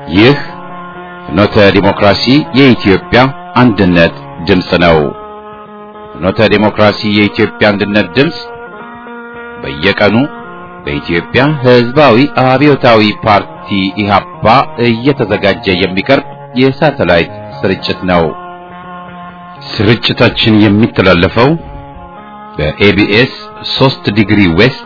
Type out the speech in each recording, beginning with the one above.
ይህ ፍኖተ ዲሞክራሲ የኢትዮጵያ አንድነት ድምፅ ነው። ፍኖተ ዲሞክራሲ የኢትዮጵያ አንድነት ድምፅ በየቀኑ በኢትዮጵያ ሕዝባዊ አብዮታዊ ፓርቲ ኢህአፓ እየተዘጋጀ የሚቀርብ የሳተላይት ስርጭት ነው። ስርጭታችን የሚተላለፈው በኤቢኤስ 3 ዲግሪ ዌስት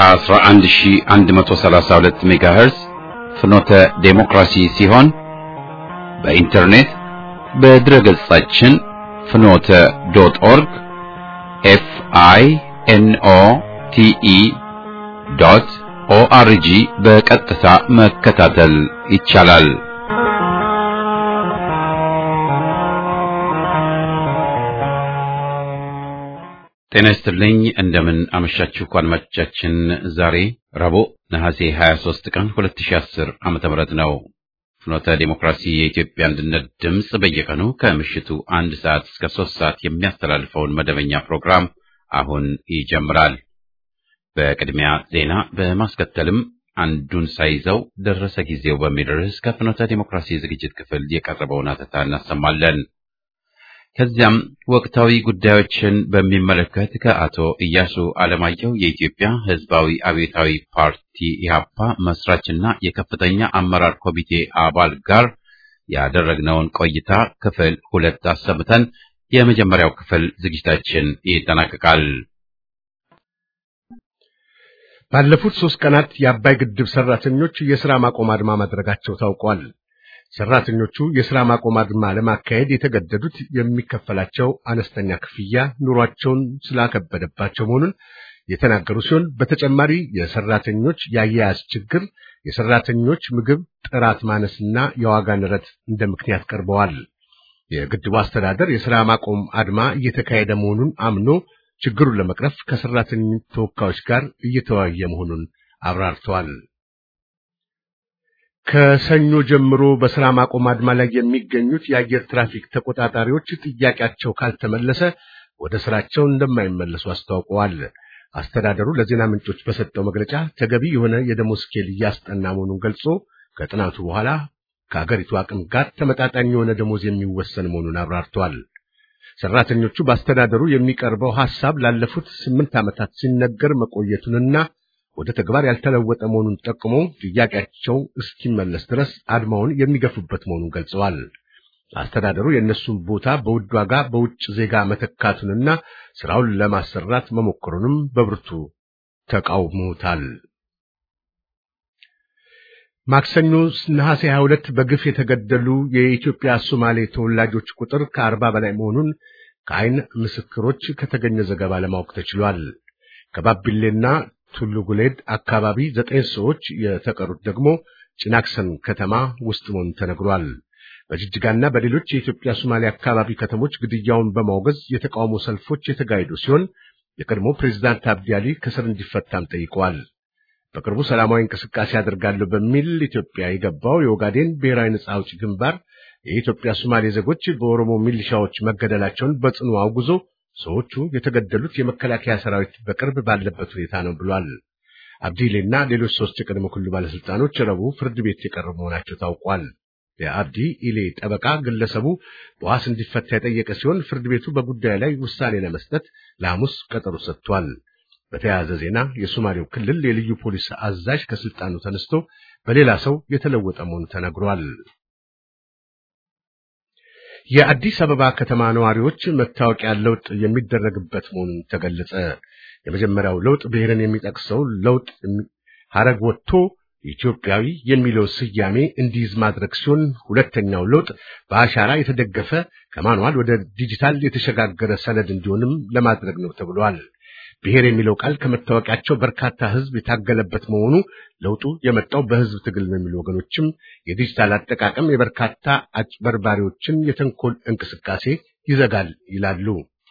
11132 ሜጋሄርዝ ፍኖተ ዴሞክራሲ ሲሆን በኢንተርኔት በድረገጻችን ፍኖተ ዶት ኦርግ ኤፍ አይ ኤን ኦ ቲ ኢ ዶት ኦአርጂ በቀጥታ መከታተል ይቻላል። ጤና ይስጥልኝ። እንደምን አመሻችሁ አድማጮቻችን። ዛሬ ረቡዕ ነሐሴ 23 ቀን 2010 ዓመተ ምህረት ነው። ፍኖተ ዲሞክራሲ የኢትዮጵያ አንድነት ድምፅ በየቀኑ ከምሽቱ አንድ ሰዓት እስከ ሶስት ሰዓት የሚያስተላልፈውን መደበኛ ፕሮግራም አሁን ይጀምራል። በቅድሚያ ዜና በማስከተልም አንዱን ሳይዘው ደረሰ ጊዜው በሚል ርዕስ ከፍኖተ ዲሞክራሲ ዝግጅት ክፍል የቀረበውን አተታ እናሰማለን። ከዚያም ወቅታዊ ጉዳዮችን በሚመለከት ከአቶ ኢያሱ አለማየሁ የኢትዮጵያ ሕዝባዊ አብዮታዊ ፓርቲ ኢህአፓ መስራችና የከፍተኛ አመራር ኮሚቴ አባል ጋር ያደረግነውን ቆይታ ክፍል ሁለት አሰምተን የመጀመሪያው ክፍል ዝግጅታችን ይጠናቀቃል። ባለፉት ሶስት ቀናት የአባይ ግድብ ሰራተኞች የሥራ ማቆም አድማ ማድረጋቸው ታውቋል። ሰራተኞቹ የሥራ ማቆም አድማ ለማካሄድ የተገደዱት የሚከፈላቸው አነስተኛ ክፍያ ኑሯቸውን ስላከበደባቸው መሆኑን የተናገሩ ሲሆን በተጨማሪ የሰራተኞች የአያያዝ ችግር፣ የሰራተኞች ምግብ ጥራት ማነስና የዋጋ ንረት እንደ ምክንያት ቀርበዋል። የግድቡ አስተዳደር የሥራ ማቆም አድማ እየተካሄደ መሆኑን አምኖ ችግሩን ለመቅረፍ ከሰራተኞች ተወካዮች ጋር እየተወያየ መሆኑን አብራርተዋል። ከሰኞ ጀምሮ በሥራ ማቆም አድማ ላይ የሚገኙት የአየር ትራፊክ ተቆጣጣሪዎች ጥያቄያቸው ካልተመለሰ ወደ ሥራቸው እንደማይመለሱ አስታውቀዋል። አስተዳደሩ ለዜና ምንጮች በሰጠው መግለጫ ተገቢ የሆነ የደሞዝ ስኬል እያስጠና መሆኑን ገልጾ ከጥናቱ በኋላ ከአገሪቱ አቅም ጋር ተመጣጣኝ የሆነ ደሞዝ የሚወሰን መሆኑን አብራርተዋል። ሰራተኞቹ በአስተዳደሩ የሚቀርበው ሐሳብ ላለፉት ስምንት ዓመታት ሲነገር መቆየቱንና ወደ ተግባር ያልተለወጠ መሆኑን ጠቅሞ ጥያቄያቸው እስኪመለስ ድረስ አድማውን የሚገፉበት መሆኑን ገልጸዋል። አስተዳደሩ የእነሱን ቦታ በውድ ዋጋ በውጭ ዜጋ መተካቱንና ስራውን ለማሰራት መሞከሩንም በብርቱ ተቃውሞታል። ማክሰኞ ነሐሴ 22 በግፍ የተገደሉ የኢትዮጵያ ሶማሌ ተወላጆች ቁጥር ከአርባ በላይ መሆኑን ከአይን ምስክሮች ከተገኘ ዘገባ ለማወቅ ተችሏል። ከባቢሌና ቱሉ ጉሌድ አካባቢ ዘጠኝ ሰዎች የተቀሩት ደግሞ ጭናክሰን ከተማ ውስጥ መሆኑ ተነግሯል። በጅጅጋና በሌሎች የኢትዮጵያ ሶማሌ አካባቢ ከተሞች ግድያውን በማውገዝ የተቃውሞ ሰልፎች የተካሄዱ ሲሆን የቀድሞ ፕሬዝዳንት አብዲ አሊ ከስር እንዲፈታም ጠይቀዋል። በቅርቡ ሰላማዊ እንቅስቃሴ አድርጋለሁ በሚል ኢትዮጵያ የገባው የኦጋዴን ብሔራዊ ነጻ አውጪ ግንባር የኢትዮጵያ ሶማሌ ዜጎች በኦሮሞ ሚሊሻዎች መገደላቸውን በጽኑ አውግዞ ሰዎቹ የተገደሉት የመከላከያ ሰራዊት በቅርብ ባለበት ሁኔታ ነው ብሏል። አብዲሌና ሌሎች ሶስት የቀድሞ ክልሉ ባለስልጣኖች ረቡዕ ፍርድ ቤት የቀረቡ መሆናቸው ታውቋል። የአብዲ ኢሌ ጠበቃ ግለሰቡ በዋስ እንዲፈታ የጠየቀ ሲሆን ፍርድ ቤቱ በጉዳዩ ላይ ውሳኔ ለመስጠት ለሐሙስ ቀጠሮ ሰጥቷል። በተያያዘ ዜና የሶማሌው ክልል የልዩ ፖሊስ አዛዥ ከስልጣኑ ተነስቶ በሌላ ሰው የተለወጠ መሆኑ ተነግሯል። የአዲስ አበባ ከተማ ነዋሪዎች መታወቂያ ለውጥ የሚደረግበት መሆኑን ተገለጸ። የመጀመሪያው ለውጥ ብሔርን የሚጠቅሰው ለውጥ ሐረግ ወጥቶ ኢትዮጵያዊ የሚለው ስያሜ እንዲይዝ ማድረግ ሲሆን ሁለተኛው ለውጥ በአሻራ የተደገፈ ከማኑዋል ወደ ዲጂታል የተሸጋገረ ሰነድ እንዲሆንም ለማድረግ ነው ተብሏል። ብሔር የሚለው ቃል ከመታወቂያቸው በርካታ ሕዝብ የታገለበት መሆኑ ለውጡ የመጣው በሕዝብ ትግል ነው የሚሉ ወገኖችም የዲጂታል አጠቃቀም የበርካታ አጭበርባሪዎችን የተንኮል እንቅስቃሴ ይዘጋል ይላሉ።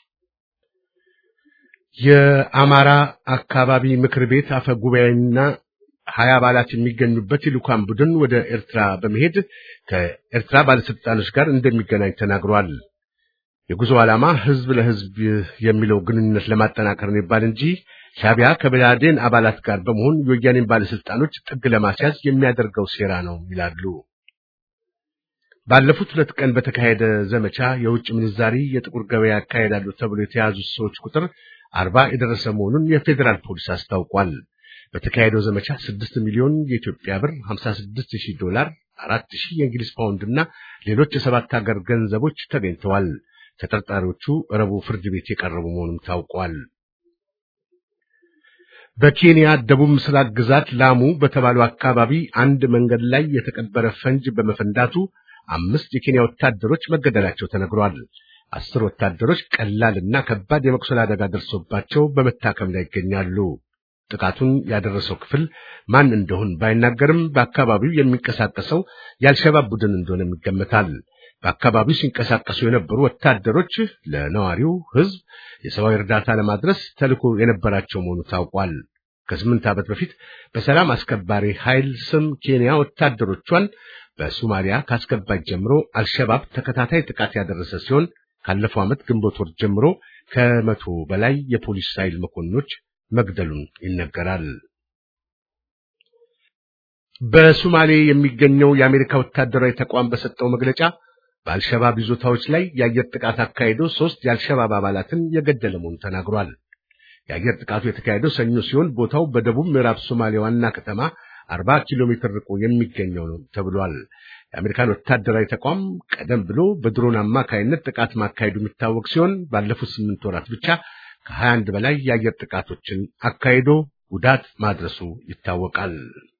የአማራ አካባቢ ምክር ቤት አፈ ጉባኤና ሀያ አባላት የሚገኙበት የልኡካን ቡድን ወደ ኤርትራ በመሄድ ከኤርትራ ባለስልጣኖች ጋር እንደሚገናኝ ተናግሯል። የጉዞ ዓላማ ህዝብ ለህዝብ የሚለው ግንኙነት ለማጠናከር ነው ይባል እንጂ ሻቢያ ከብአዴን አባላት ጋር በመሆን የወያኔን ባለስልጣኖች ጥግ ለማስያዝ የሚያደርገው ሴራ ነው ይላሉ። ባለፉት ሁለት ቀን በተካሄደ ዘመቻ የውጭ ምንዛሪ የጥቁር ገበያ ያካሄዳሉ ተብሎ የተያዙት ሰዎች ቁጥር አርባ የደረሰ መሆኑን የፌዴራል ፖሊስ አስታውቋል። በተካሄደው ዘመቻ ስድስት ሚሊዮን የኢትዮጵያ ብር፣ 56 ሺህ ዶላር፣ አራት ሺህ የእንግሊዝ ፓውንድ እና ሌሎች የሰባት ሀገር ገንዘቦች ተገኝተዋል። ተጠርጣሪዎቹ ረቡዕ ፍርድ ቤት የቀረቡ መሆኑም ታውቋል። በኬንያ ደቡብ ምስራቅ ግዛት ላሙ በተባለው አካባቢ አንድ መንገድ ላይ የተቀበረ ፈንጅ በመፈንዳቱ አምስት የኬንያ ወታደሮች መገደላቸው ተነግሯል። አስር ወታደሮች ቀላልና ከባድ የመቁሰል አደጋ ደርሶባቸው በመታከም ላይ ይገኛሉ። ጥቃቱን ያደረሰው ክፍል ማን እንደሆን ባይናገርም በአካባቢው የሚንቀሳቀሰው የአልሸባብ ቡድን እንደሆነ ይገመታል። በአካባቢው ሲንቀሳቀሱ የነበሩ ወታደሮች ለነዋሪው ሕዝብ የሰብአዊ እርዳታ ለማድረስ ተልዕኮ የነበራቸው መሆኑ ታውቋል። ከስምንት ዓመት በፊት በሰላም አስከባሪ ኃይል ስም ኬንያ ወታደሮቿን በሶማሊያ ካስገባች ጀምሮ አልሸባብ ተከታታይ ጥቃት ያደረሰ ሲሆን ካለፈው ዓመት ግንቦት ወር ጀምሮ ከመቶ በላይ የፖሊስ ኃይል መኮንኖች መግደሉን ይነገራል። በሶማሌ የሚገኘው የአሜሪካ ወታደራዊ ተቋም በሰጠው መግለጫ በአልሸባብ ይዞታዎች ላይ የአየር ጥቃት አካሂዶ ሶስት የአልሸባብ አባላትን የገደለ መሆኑን ተናግሯል። የአየር ጥቃቱ የተካሄደው ሰኞ ሲሆን ቦታው በደቡብ ምዕራብ ሶማሌ ዋና ከተማ አርባ ኪሎ ሜትር ርቆ የሚገኘው ነው ተብሏል። የአሜሪካን ወታደራዊ ተቋም ቀደም ብሎ በድሮን አማካይነት ጥቃት ማካሄዱ የሚታወቅ ሲሆን ባለፉት ስምንት ወራት ብቻ ከሀያ አንድ በላይ የአየር ጥቃቶችን አካሂዶ ጉዳት ማድረሱ ይታወቃል።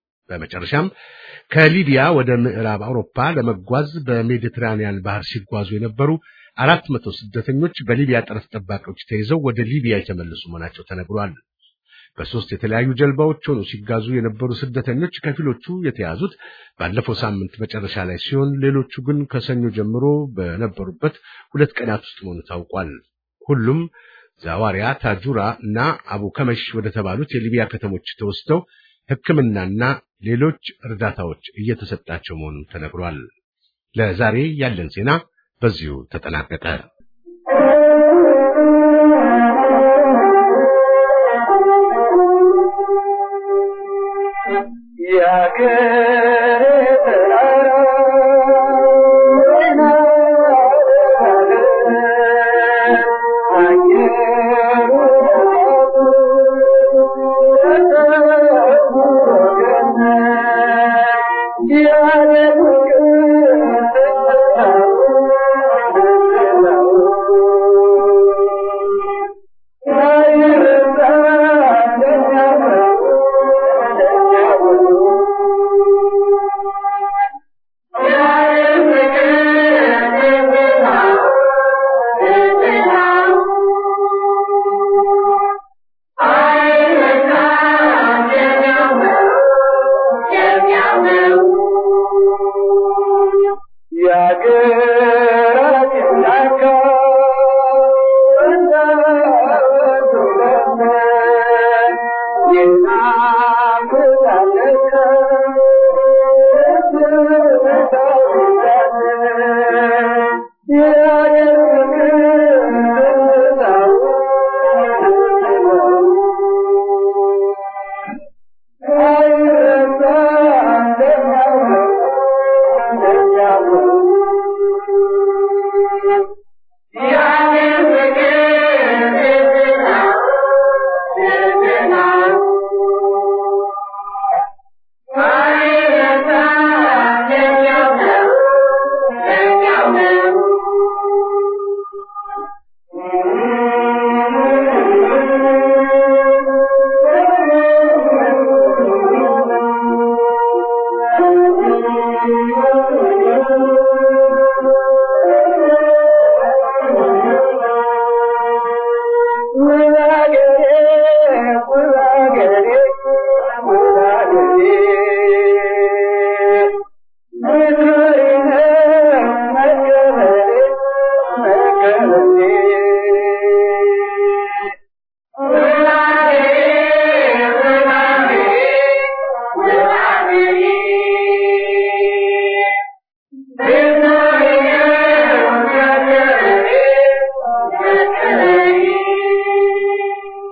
በመጨረሻም ከሊቢያ ወደ ምዕራብ አውሮፓ ለመጓዝ በሜዲትራኒያን ባህር ሲጓዙ የነበሩ አራት መቶ ስደተኞች በሊቢያ ጠረፍ ጠባቂዎች ተይዘው ወደ ሊቢያ የተመለሱ መሆናቸው ተነግሯል። በሶስት የተለያዩ ጀልባዎች ሆነው ሲጓዙ የነበሩ ስደተኞች ከፊሎቹ የተያዙት ባለፈው ሳምንት መጨረሻ ላይ ሲሆን ሌሎቹ ግን ከሰኞ ጀምሮ በነበሩበት ሁለት ቀናት ውስጥ መሆኑ ታውቋል። ሁሉም ዛዋሪያ፣ ታጁራ እና አቡ ከመሽ ወደ ተባሉት የሊቢያ ከተሞች ተወስደው ሕክምናና ሌሎች እርዳታዎች እየተሰጣቸው መሆኑን ተነግሯል። ለዛሬ ያለን ዜና በዚሁ ተጠናቀቀ።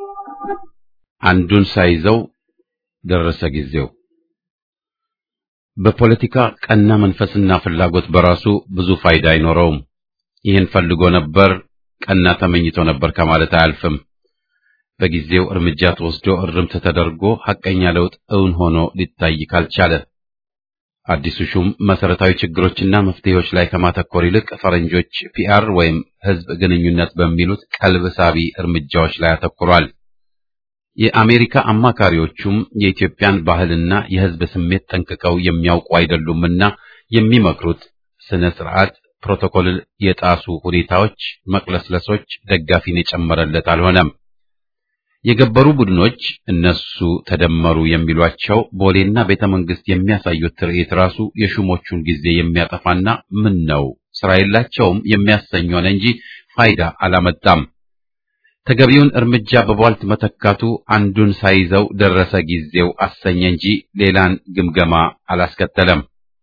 አንዱን ሳይዘው ደረሰ ጊዜው። በፖለቲካ ቀና መንፈስና ፍላጎት በራሱ ብዙ ፋይዳ አይኖረውም። ይህን ፈልጎ ነበር፣ ቀና ተመኝቶ ነበር ከማለት አያልፍም። በጊዜው እርምጃ ተወስዶ እርምት ተደርጎ ሐቀኛ ለውጥ እውን ሆኖ ሊታይ ካልቻለ አዲሱ ሹም መሰረታዊ ችግሮችና መፍትሄዎች ላይ ከማተኮር ይልቅ ፈረንጆች ፒአር ወይም ህዝብ ግንኙነት በሚሉት ቀልብ ሳቢ እርምጃዎች ላይ አተኩሯል። የአሜሪካ አማካሪዎቹም የኢትዮጵያን ባህልና የህዝብ ስሜት ጠንቅቀው የሚያውቁ አይደሉምና የሚመክሩት ስነ ስርዓት ፕሮቶኮልን የጣሱ ሁኔታዎች፣ መቅለስለሶች ደጋፊን የጨመረለት አልሆነም። የገበሩ ቡድኖች እነሱ ተደመሩ የሚሏቸው ቦሌና ቤተ መንግስት የሚያሳዩት ትርኢት ራሱ የሹሞቹን ጊዜ የሚያጠፋና ምን ነው ስራ የላቸውም የሚያሰኝ ሆነ እንጂ ፋይዳ አላመጣም። ተገቢውን እርምጃ በቧልት መተካቱ አንዱን ሳይዘው ደረሰ ጊዜው አሰኘ እንጂ ሌላን ግምገማ አላስከተለም።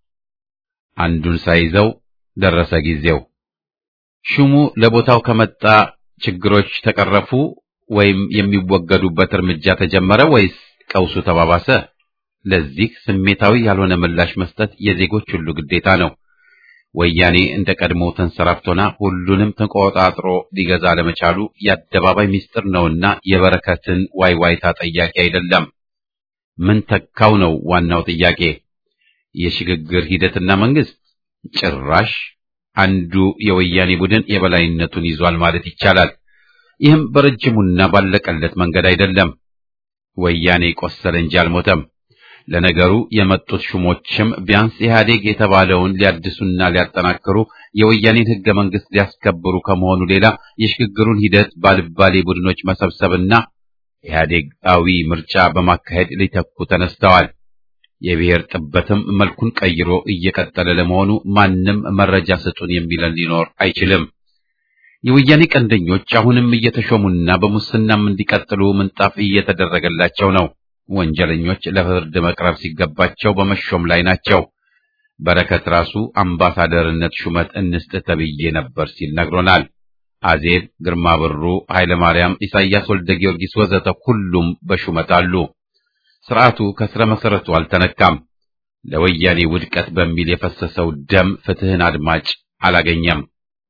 አንዱን ሳይዘው ደረሰ ጊዜው። ሹሙ ለቦታው ከመጣ ችግሮች ተቀረፉ ወይም የሚወገዱበት እርምጃ ተጀመረ ወይስ ቀውሱ ተባባሰ? ለዚህ ስሜታዊ ያልሆነ ምላሽ መስጠት የዜጎች ሁሉ ግዴታ ነው። ወያኔ እንደ ቀድሞ ተንሰራፍቶና ሁሉንም ተቆጣጥሮ ሊገዛ ለመቻሉ የአደባባይ ምስጢር ነውና የበረከትን ዋይዋይታ ጠያቂ አይደለም። ምን ተካው ነው ዋናው ጥያቄ። የሽግግር ሂደትና መንግስት ጭራሽ አንዱ የወያኔ ቡድን የበላይነቱን ይዟል ማለት ይቻላል። ይህም በረጅሙና ባለቀለት መንገድ አይደለም። ወያኔ ቆሰለ እንጂ አልሞተም። ለነገሩ የመጡት ሹሞችም ቢያንስ ኢህአዴግ የተባለውን ሊያድሱና ሊያጠናክሩ የወያኔን ህገ መንግስት ሊያስከብሩ ከመሆኑ ሌላ የሽግግሩን ሂደት ባልባሌ ቡድኖች መሰብሰብና ኢህአዴጋዊ ምርጫ በማካሄድ ሊተኩ ተነስተዋል። የብሔር ጥበትም መልኩን ቀይሮ እየቀጠለ ለመሆኑ ማንም መረጃ ስጡን የሚለን ሊኖር አይችልም። የወያኔ ቀንደኞች አሁንም እየተሾሙና በሙስናም እንዲቀጥሉ ምንጣፍ እየተደረገላቸው ነው። ወንጀለኞች ለፍርድ መቅረብ ሲገባቸው በመሾም ላይ ናቸው። በረከት ራሱ አምባሳደርነት ሹመት እንስጥ ተብዬ ነበር ሲል ነግሮናል። አዜብ፣ ግርማ ብሩ፣ ኃይለ ማርያም፣ ኢሳያስ ወልደ ጊዮርጊስ ወዘተ ሁሉም በሹመት አሉ። ስርዓቱ ከስረ መሰረቱ አልተነካም። ለወያኔ ውድቀት በሚል የፈሰሰው ደም ፍትህን አድማጭ አላገኘም።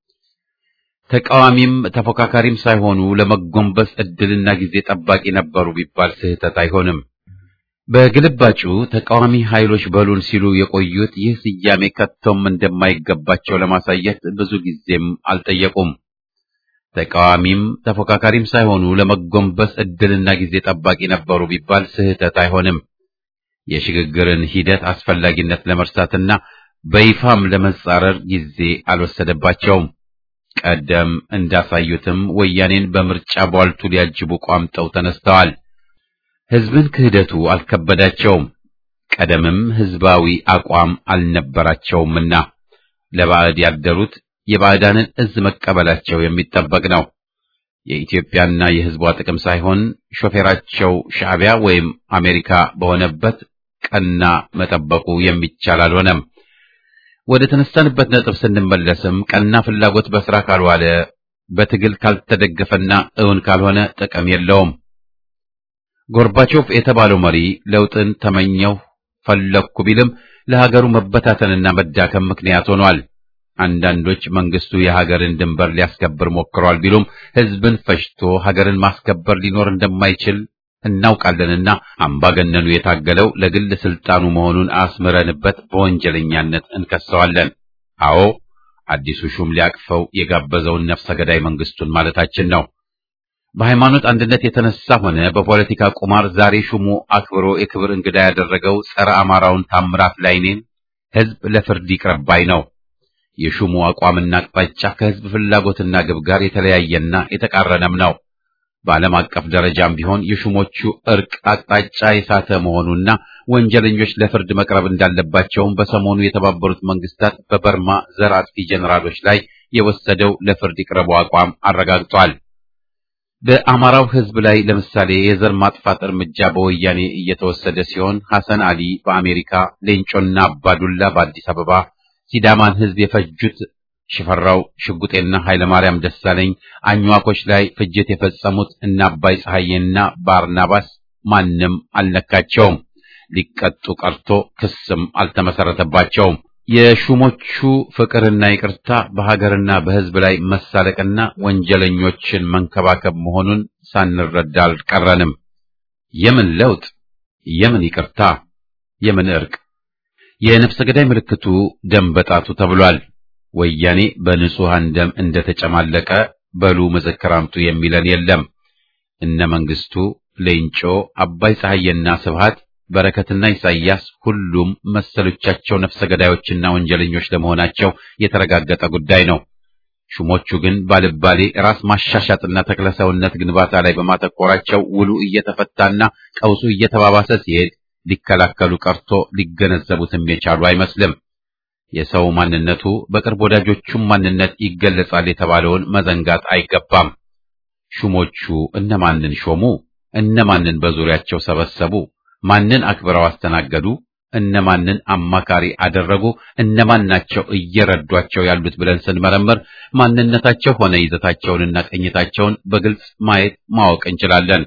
ተቃዋሚም ተፎካካሪም ሳይሆኑ ለመጎንበስ እድልና ጊዜ ጠባቂ ነበሩ ቢባል ስህተት አይሆንም። በግልባጩ ተቃዋሚ ኃይሎች በሉን ሲሉ የቆዩት ይህ ስያሜ ከቶም እንደማይገባቸው ለማሳየት ብዙ ጊዜም አልጠየቁም። ተቃዋሚም ተፎካካሪም ሳይሆኑ ለመጎንበስ እድልና ጊዜ ጠባቂ ነበሩ ቢባል ስህተት አይሆንም። የሽግግርን ሂደት አስፈላጊነት ለመርሳትና በይፋም ለመጻረር ጊዜ አልወሰደባቸውም። ቀደም እንዳሳዩትም ወያኔን በምርጫ ቧልቱ ሊያጅቡ ቋምጠው ተነስተዋል። ህዝብን ክህደቱ አልከበዳቸውም። ቀደምም ህዝባዊ አቋም አልነበራቸውምና ለባዕድ ያደሩት የባዕዳንን እዝ መቀበላቸው የሚጠበቅ ነው። የኢትዮጵያና የህዝቧ ጥቅም ሳይሆን ሾፌራቸው ሻዕቢያ ወይም አሜሪካ በሆነበት ቀና መጠበቁ የሚቻል አልሆነም። ወደ ተነሳንበት ነጥብ ስንመለስም ቀና ፍላጎት በስራ ካልዋለ በትግል ካልተደገፈና እውን ካልሆነ ጥቅም የለውም። ጎርባቾቭ የተባለው መሪ ለውጥን ተመኘው ፈለግኩ ቢልም ለሀገሩ መበታተንና መዳከም ምክንያት ሆኗል። አንዳንዶች መንግስቱ የሀገርን ድንበር ሊያስከብር ሞክሯል ቢሉም ህዝብን ፈጅቶ ሀገርን ማስከበር ሊኖር እንደማይችል እናውቃለንና አምባገነኑ የታገለው ለግል ስልጣኑ መሆኑን አስምረንበት በወንጀለኛነት እንከሰዋለን። አዎ አዲሱ ሹም ሊያቅፈው የጋበዘውን ነፍሰ ገዳይ መንግስቱን ማለታችን ነው። በሃይማኖት አንድነት የተነሳ ሆነ በፖለቲካ ቁማር ዛሬ ሹሙ አክብሮ የክብር እንግዳ ያደረገው ጸረ አማራውን ታምራት ላይኔን ህዝብ ለፍርድ ይቅረብ ባይ ነው። የሹሙ አቋምና አቅጣጫ ከህዝብ ፍላጎትና ግብ ጋር የተለያየና የተቃረነም ነው። በዓለም አቀፍ ደረጃም ቢሆን የሹሞቹ እርቅ አቅጣጫ የሳተ መሆኑና ወንጀለኞች ለፍርድ መቅረብ እንዳለባቸውም በሰሞኑ የተባበሩት መንግስታት በበርማ ዘር አጥፊ ጀኔራሎች ላይ የወሰደው ለፍርድ ይቅረቡ አቋም አረጋግጧል። በአማራው ህዝብ ላይ ለምሳሌ የዘር ማጥፋት እርምጃ በወያኔ እየተወሰደ ሲሆን ሐሰን አሊ በአሜሪካ፣ ሌንጮና አባዱላ በአዲስ አበባ ሲዳማን ህዝብ የፈጁት ሽፈራው ሽጉጤና ኃይለማርያም ደሳለኝ አኝዋኮች ላይ ፍጅት የፈጸሙት እነ አባይ ፀሐዬና ባርናባስ ማንም አልነካቸውም። ሊቀጡ ቀርቶ ክስም አልተመሰረተባቸውም። የሹሞቹ ፍቅርና ይቅርታ በሀገርና በሕዝብ ላይ መሳለቅና ወንጀለኞችን መንከባከብ መሆኑን ሳንረዳ አልቀረንም። የምን ለውጥ? የምን ይቅርታ? የምን እርቅ? የነፍሰ ገዳይ ምልክቱ ደም በጣቱ ተብሏል። ወያኔ በንጹሐን ደም እንደተጨማለቀ በሉ ምስክር አምጡ የሚለን የለም። እነ መንግስቱ፣ ሌንጮ፣ አባይ ፀሐዬና ስብሃት በረከትና ኢሳይያስ ሁሉም መሰሎቻቸው ነፍሰ ገዳዮችና ወንጀለኞች ለመሆናቸው የተረጋገጠ ጉዳይ ነው። ሹሞቹ ግን ባልባሌ ራስ ማሻሻጥና ተክለሰውነት ግንባታ ላይ በማተኮራቸው ውሉ እየተፈታና ቀውሱ እየተባባሰ ሲሄድ ሊከላከሉ ቀርቶ ሊገነዘቡትም የቻሉ አይመስልም። የሰው ማንነቱ በቅርብ ወዳጆቹም ማንነት ይገለጻል የተባለውን መዘንጋት አይገባም። ሹሞቹ እነማንን ሾሙ? እነማንን በዙሪያቸው ሰበሰቡ? ማንን አክብረው አስተናገዱ? እነማንን አማካሪ አደረጉ? እነማን ናቸው እየረዷቸው ያሉት ብለን ስንመረምር ማንነታቸው ሆነ ይዘታቸውንና ቅኝታቸውን በግልጽ ማየት ማወቅ እንችላለን።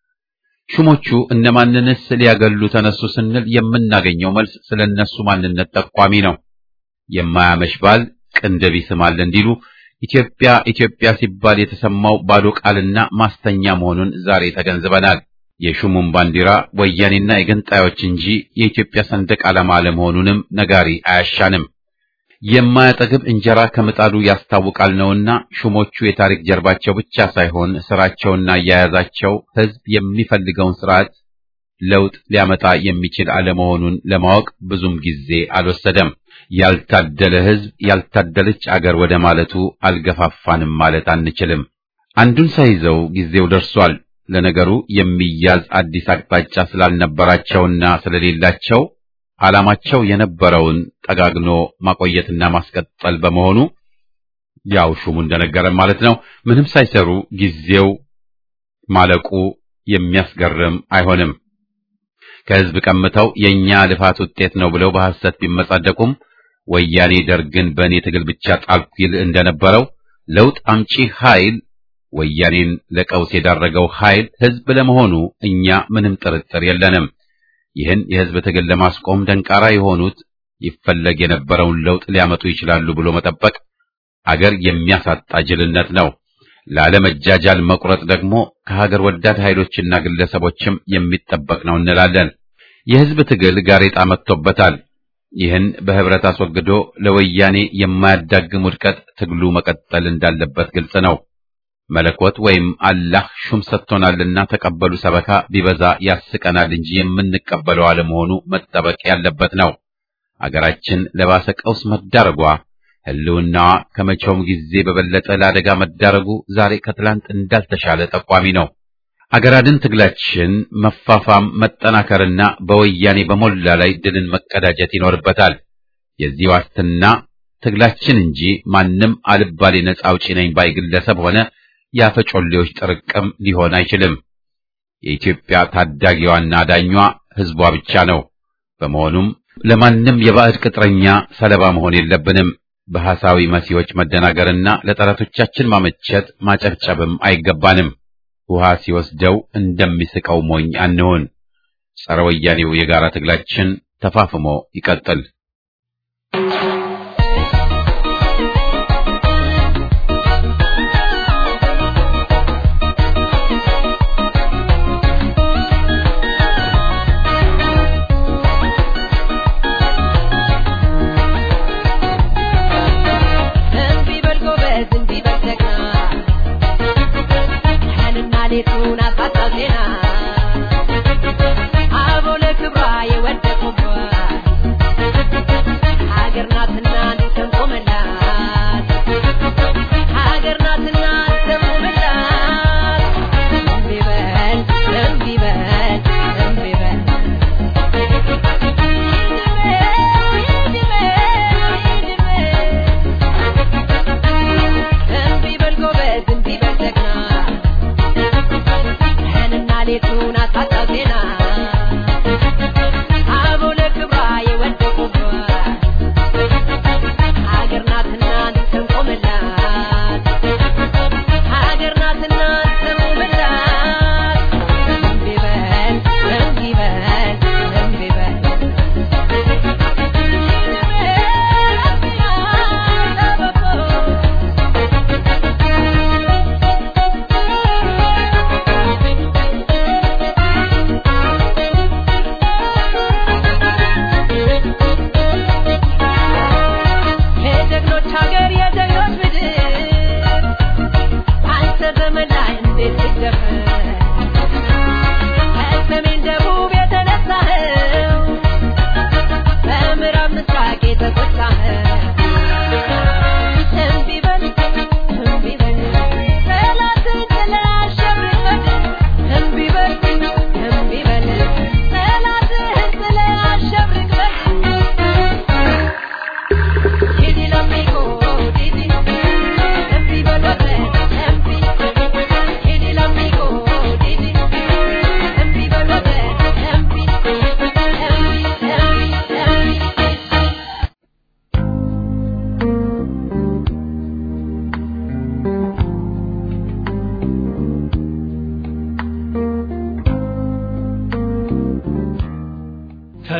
ሹሞቹ እነማንንስ ሊያገሉ ተነሱ ስንል የምናገኘው መልስ ስለነሱ ማንነት ጠቋሚ ነው። የማያመሽ ባል ቅንድብ ይስማል እንዲሉ ኢትዮጵያ ኢትዮጵያ ሲባል የተሰማው ባዶ ቃልና ማስተኛ መሆኑን ዛሬ ተገንዝበናል። የሹሙን ባንዲራ ወያኔና የገንጣዮች እንጂ የኢትዮጵያ ሰንደቅ ዓላማ አለመሆኑንም ነጋሪ አያሻንም። የማያጠግብ እንጀራ ከምጣዱ ያስታውቃል ነውና ሹሞቹ የታሪክ ጀርባቸው ብቻ ሳይሆን ስራቸውና አያያዛቸው ሕዝብ የሚፈልገውን ስርዓት ለውጥ ሊያመጣ የሚችል አለመሆኑን ለማወቅ ብዙም ጊዜ አልወሰደም። ያልታደለ ሕዝብ ያልታደለች አገር ወደ ማለቱ አልገፋፋንም ማለት አንችልም። አንዱን ሳይዘው ጊዜው ደርሷል። ለነገሩ የሚያዝ አዲስ አቅጣጫ ስላልነበራቸውና ስለሌላቸው ዓላማቸው የነበረውን ጠጋግኖ ማቆየትና ማስቀጠል በመሆኑ ያው ሹሙ እንደነገረን ማለት ነው። ምንም ሳይሰሩ ጊዜው ማለቁ የሚያስገርም አይሆንም። ከሕዝብ ቀምተው የኛ ልፋት ውጤት ነው ብለው በሐሰት ቢመጻደቁም ወያኔ ደርግን በእኔ ትግል ብቻ ጣልኩ ይል እንደነበረው ለውጥ አምጪ ኃይል ወያኔን ለቀውስ የዳረገው ኃይል ሕዝብ ለመሆኑ እኛ ምንም ጥርጥር የለንም። ይህን የሕዝብ ትግል ለማስቆም ደንቃራ የሆኑት ይፈለግ የነበረውን ለውጥ ሊያመጡ ይችላሉ ብሎ መጠበቅ አገር የሚያሳጣ ጅልነት ነው። ላለመጃጃል መቁረጥ ደግሞ ከሀገር ወዳድ ኃይሎችና ግለሰቦችም የሚጠበቅ ነው እንላለን። የሕዝብ ትግል ጋሬጣ መጥቶበታል። ይህን በህብረት አስወግዶ ለወያኔ የማያዳግም ውድቀት ትግሉ መቀጠል እንዳለበት ግልጽ ነው። መለኮት ወይም አላህ ሹም ሰጥቶናልና ተቀበሉ ሰበካ ቢበዛ ያስቀናል እንጂ የምንቀበለው አለመሆኑ መጠበቅ ያለበት ነው። አገራችን ለባሰ ቀውስ መዳረጓ ህልውናዋ ከመቼውም ጊዜ በበለጠ ለአደጋ መዳረጉ ዛሬ ከትላንት እንዳልተሻለ ጠቋሚ ነው። አገራድን ትግላችን መፋፋም መጠናከርና በወያኔ በሞላ ላይ ድልን መቀዳጀት ይኖርበታል። የዚህ ዋስትና ትግላችን እንጂ ማንም አልባሌ ነጻ አውጪ ነኝ ባይ ግለሰብ ሆነ የአፈጮሌዎች ጥርቅም ሊሆን አይችልም። የኢትዮጵያ ታዳጊዋና ዳኟ ህዝቧ ብቻ ነው። በመሆኑም ለማንም የባዕድ ቅጥረኛ ሰለባ መሆን የለብንም። በሐሳዊ መሲዎች መደናገርና ለጠላቶቻችን ማመቸት ማጨብጨብም አይገባንም። ውሃ ሲወስደው እንደሚስቀው ሞኝ አንሆን። ጸረ ወያኔው የጋራ ትግላችን ተፋፍሞ ይቀጥል። ዜና አቦ ለክብሯ የወደቁባት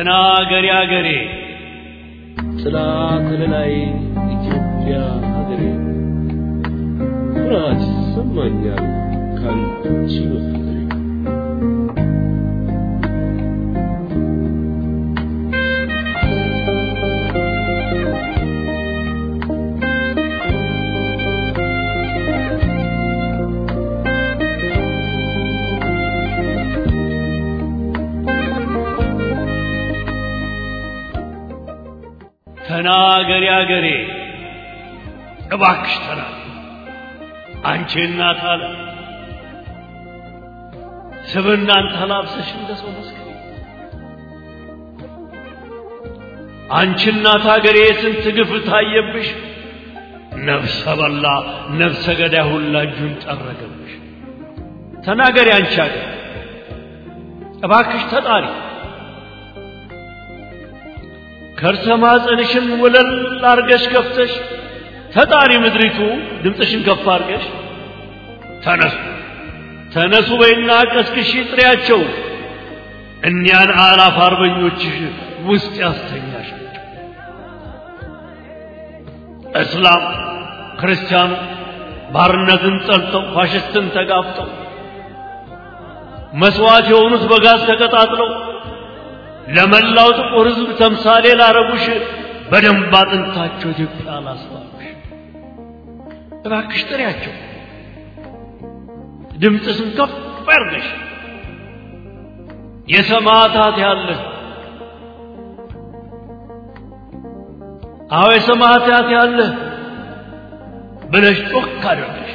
ተናገሪ አገሬ ጥላ ከለላይ ኢትዮጵያ ሀገሬ ኩራት ይሰማኛል ካንቺ በፍቅሬ ተናገሪ አገሬ እባክሽ ተናገሪ አንቺ እናት አለ ስብናን ተላብሰሽ እንደ ሰው መስከሪ አንቺ እናት አገሬ ስንት ግፍ ታየብሽ ነፍሰ በላ ነፍሰ ገዳይ ሁላ እጁን ጠረገብሽ ተናገሪ አንቺ አገር እባክሽ ተጣሪ ከርሰ ማፀንሽን ወለል አርገሽ ከፍተሽ ተጣሪ ምድሪቱ ድምፅሽን ከፍ አርገሽ ተነሱ ተነሱ በይና ቀስቅሺ ጥሪያቸው እኒያን አላፍ አርበኞችሽ ውስጥ ያስተኛሻቸው እስላም ክርስቲያኑ ባርነትን ጠልተው ፋሽስትን ተጋፍጠው መስዋዕት የሆኑት በጋዝ ተቀጣጥለው ለመላው ጥቁር ሕዝብ ተምሳሌ ላረጉሽ በደንብ አጥንታቸው ኢትዮጵያ ላስባሉሽ እባክሽ ጥሪያቸው ድምፅሽን ከፍ አድርገሽ የሰማዕታት ያለ አዎ የሰማዕታት ያለ ብለሽ ጮክ አድርገሽ